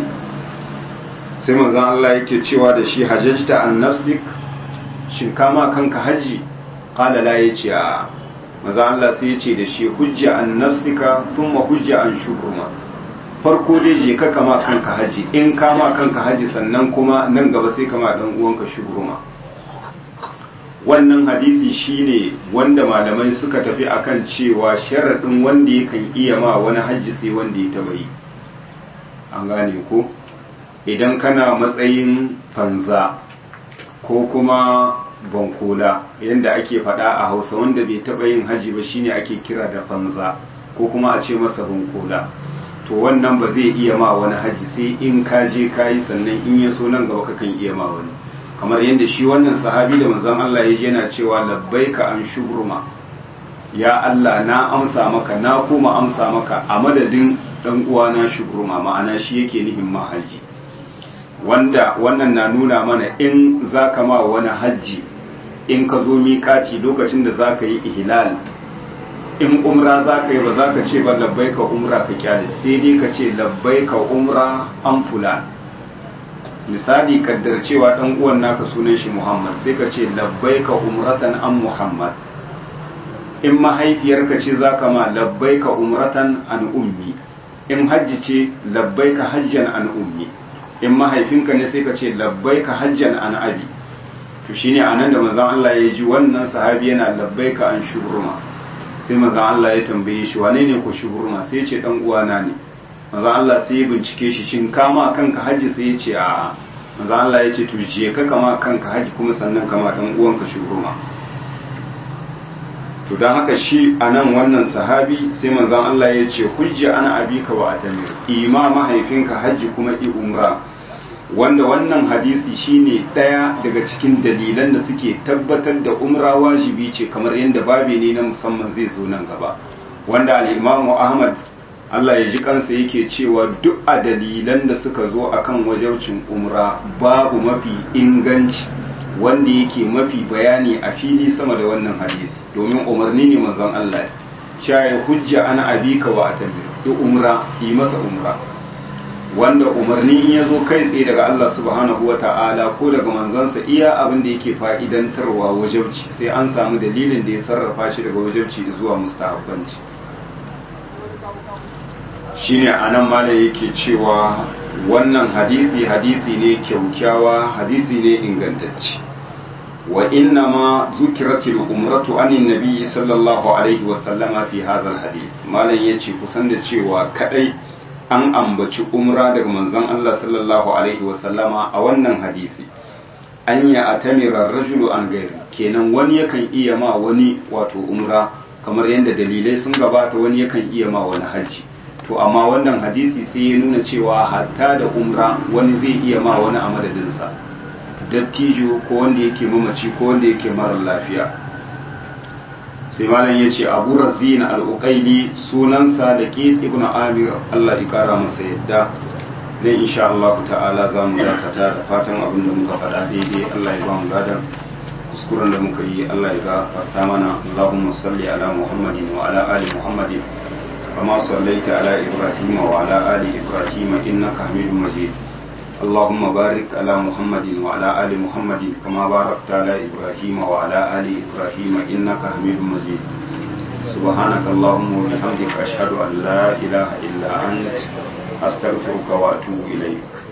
sai manzon Allah yake cewa da shi hajjata an nafsik shin kama kanka haji qala la yace a manzon Allah sai yace da shi hujja an nafsika thumma hujja an shukruma farko dai je ka kama kanka haji in kama kanka haji sannan kuma nan gaba sai kama dan uwanka shukruma wannan hadisi shine wanda malamai suka tafi akan cewa sharaɗin wanda yakan iya ma wani hajji sai wanda ya taba yi an gane ko idan kana matsayin fanza ko kuma bankola yadda ake faɗa a hausa wanda bai taba yin hajji ba shine ake kira da fanza ko kuma a ce masa bankola to wannan ba zai iya ma wani hajji sai in ka je ka yi sannan in ya so nan gaba kakan iya ma wani kamar yadda shi wannan sahabi da manzon Allah ya yana cewa labbaika an shubruma ya Allah na amsa maka na kuma amsa maka a madadin dan uwana shubruma ma'ana shi yake nihin mahaji wanda wannan na nuna mana in zaka ma wani hajji in ka zo miƙati lokacin da zaka yi ihlal in umra zaka yi ba zaka ce ba labbaika umra ka kyale sai dai ka ce labbaika umra an fulan misali kaddar cewa dan uwan naka sunan shi Muhammad sai ka ce labbaika umratan an Muhammad in mahaifiyarka ce zaka ma labbaika umratan an ummi in hajji ce labbaika hajjan an ummi in mahaifinka ne sai ka ce labbaika hajjan an abi to shine anan da manzon Allah ya ji wannan sahabi yana labbaika an shubruma sai manzon Allah ya tambaye shi wane ne ko shubruma sai ya ce dan uwana ne manzo Allah sai ya bincike shi shin kama kanka haji sai ya ce a manzo Allah ya ce to je ka kama kanka haji kuma sannan kama dan uwanka shugurma to dan haka shi anan wannan sahabi sai manzo Allah ya ce hujja ana abika wa atamir ima mahaifinka haji kuma i umra wanda wannan hadisi shine daya daga cikin dalilan da suke tabbatar da umra wajibi ce kamar yadda babi ne na musamman zai zo nan gaba wanda al-Imam Ahmad Allah ya ji kansa yake cewa duk a dalilan da suka zo akan wajaucin umra babu mafi inganci wanda yake mafi bayani a fili sama da wannan hadisi domin umarni ne manzon Allah cewa hujja ana abika wa atamir yi umra yi masa umra wanda umarni in ya zo kai tsaye daga Allah subhanahu wa ta'ala ko daga manzansa iya abin da yake fa'idantarwa wajabci sai an samu dalilin da ya sarrafa shi daga wajabci zuwa mustahabbanci shine anan malam yake cewa wannan hadisi hadisi ne kyaukyawa hadisi ne ingantacce wa inna ma zukiratil umratu anin nabi sallallahu alaihi wa sallama fi hadha hadith malam yace kusan da cewa kadai an ambaci umra daga manzon Allah sallallahu alaihi wa sallama a wannan hadisi an ya atamira rajulu an gairi kenan wani yakan iya ma wani wato umra kamar yadda dalilai sun gabata wani yakan iya ma wani haji to amma wannan hadisi sai ya nuna cewa hatta da umra wani zai iya ma wani a madadinsa dattijo ko wanda yake mamaci ko wanda yake mara lafiya sai malam ya ce abu razina al'uƙaili sunansa da ke ibn amir allah ya kara masa yadda ne insha Allah ta'ala za mu dakata da fatan abin da muka faɗa daidai allah ya ba mu ladan kuskuren da muka yi allah ya gafarta mana allahumma salli ala muhammadin wa ala ali muhammadin kama sallaita ala ibrahim wa ala ali ibrahim innaka hamidum majid اللهم بارك على محمد وعلى آل محمد كما باركت على إبراهيم وعلى آل إبراهيم إنك حميد مجيد سبحانك اللهم وبحمدك أشهد أن لا إله إلا أنت أستغفرك وأتوب إليك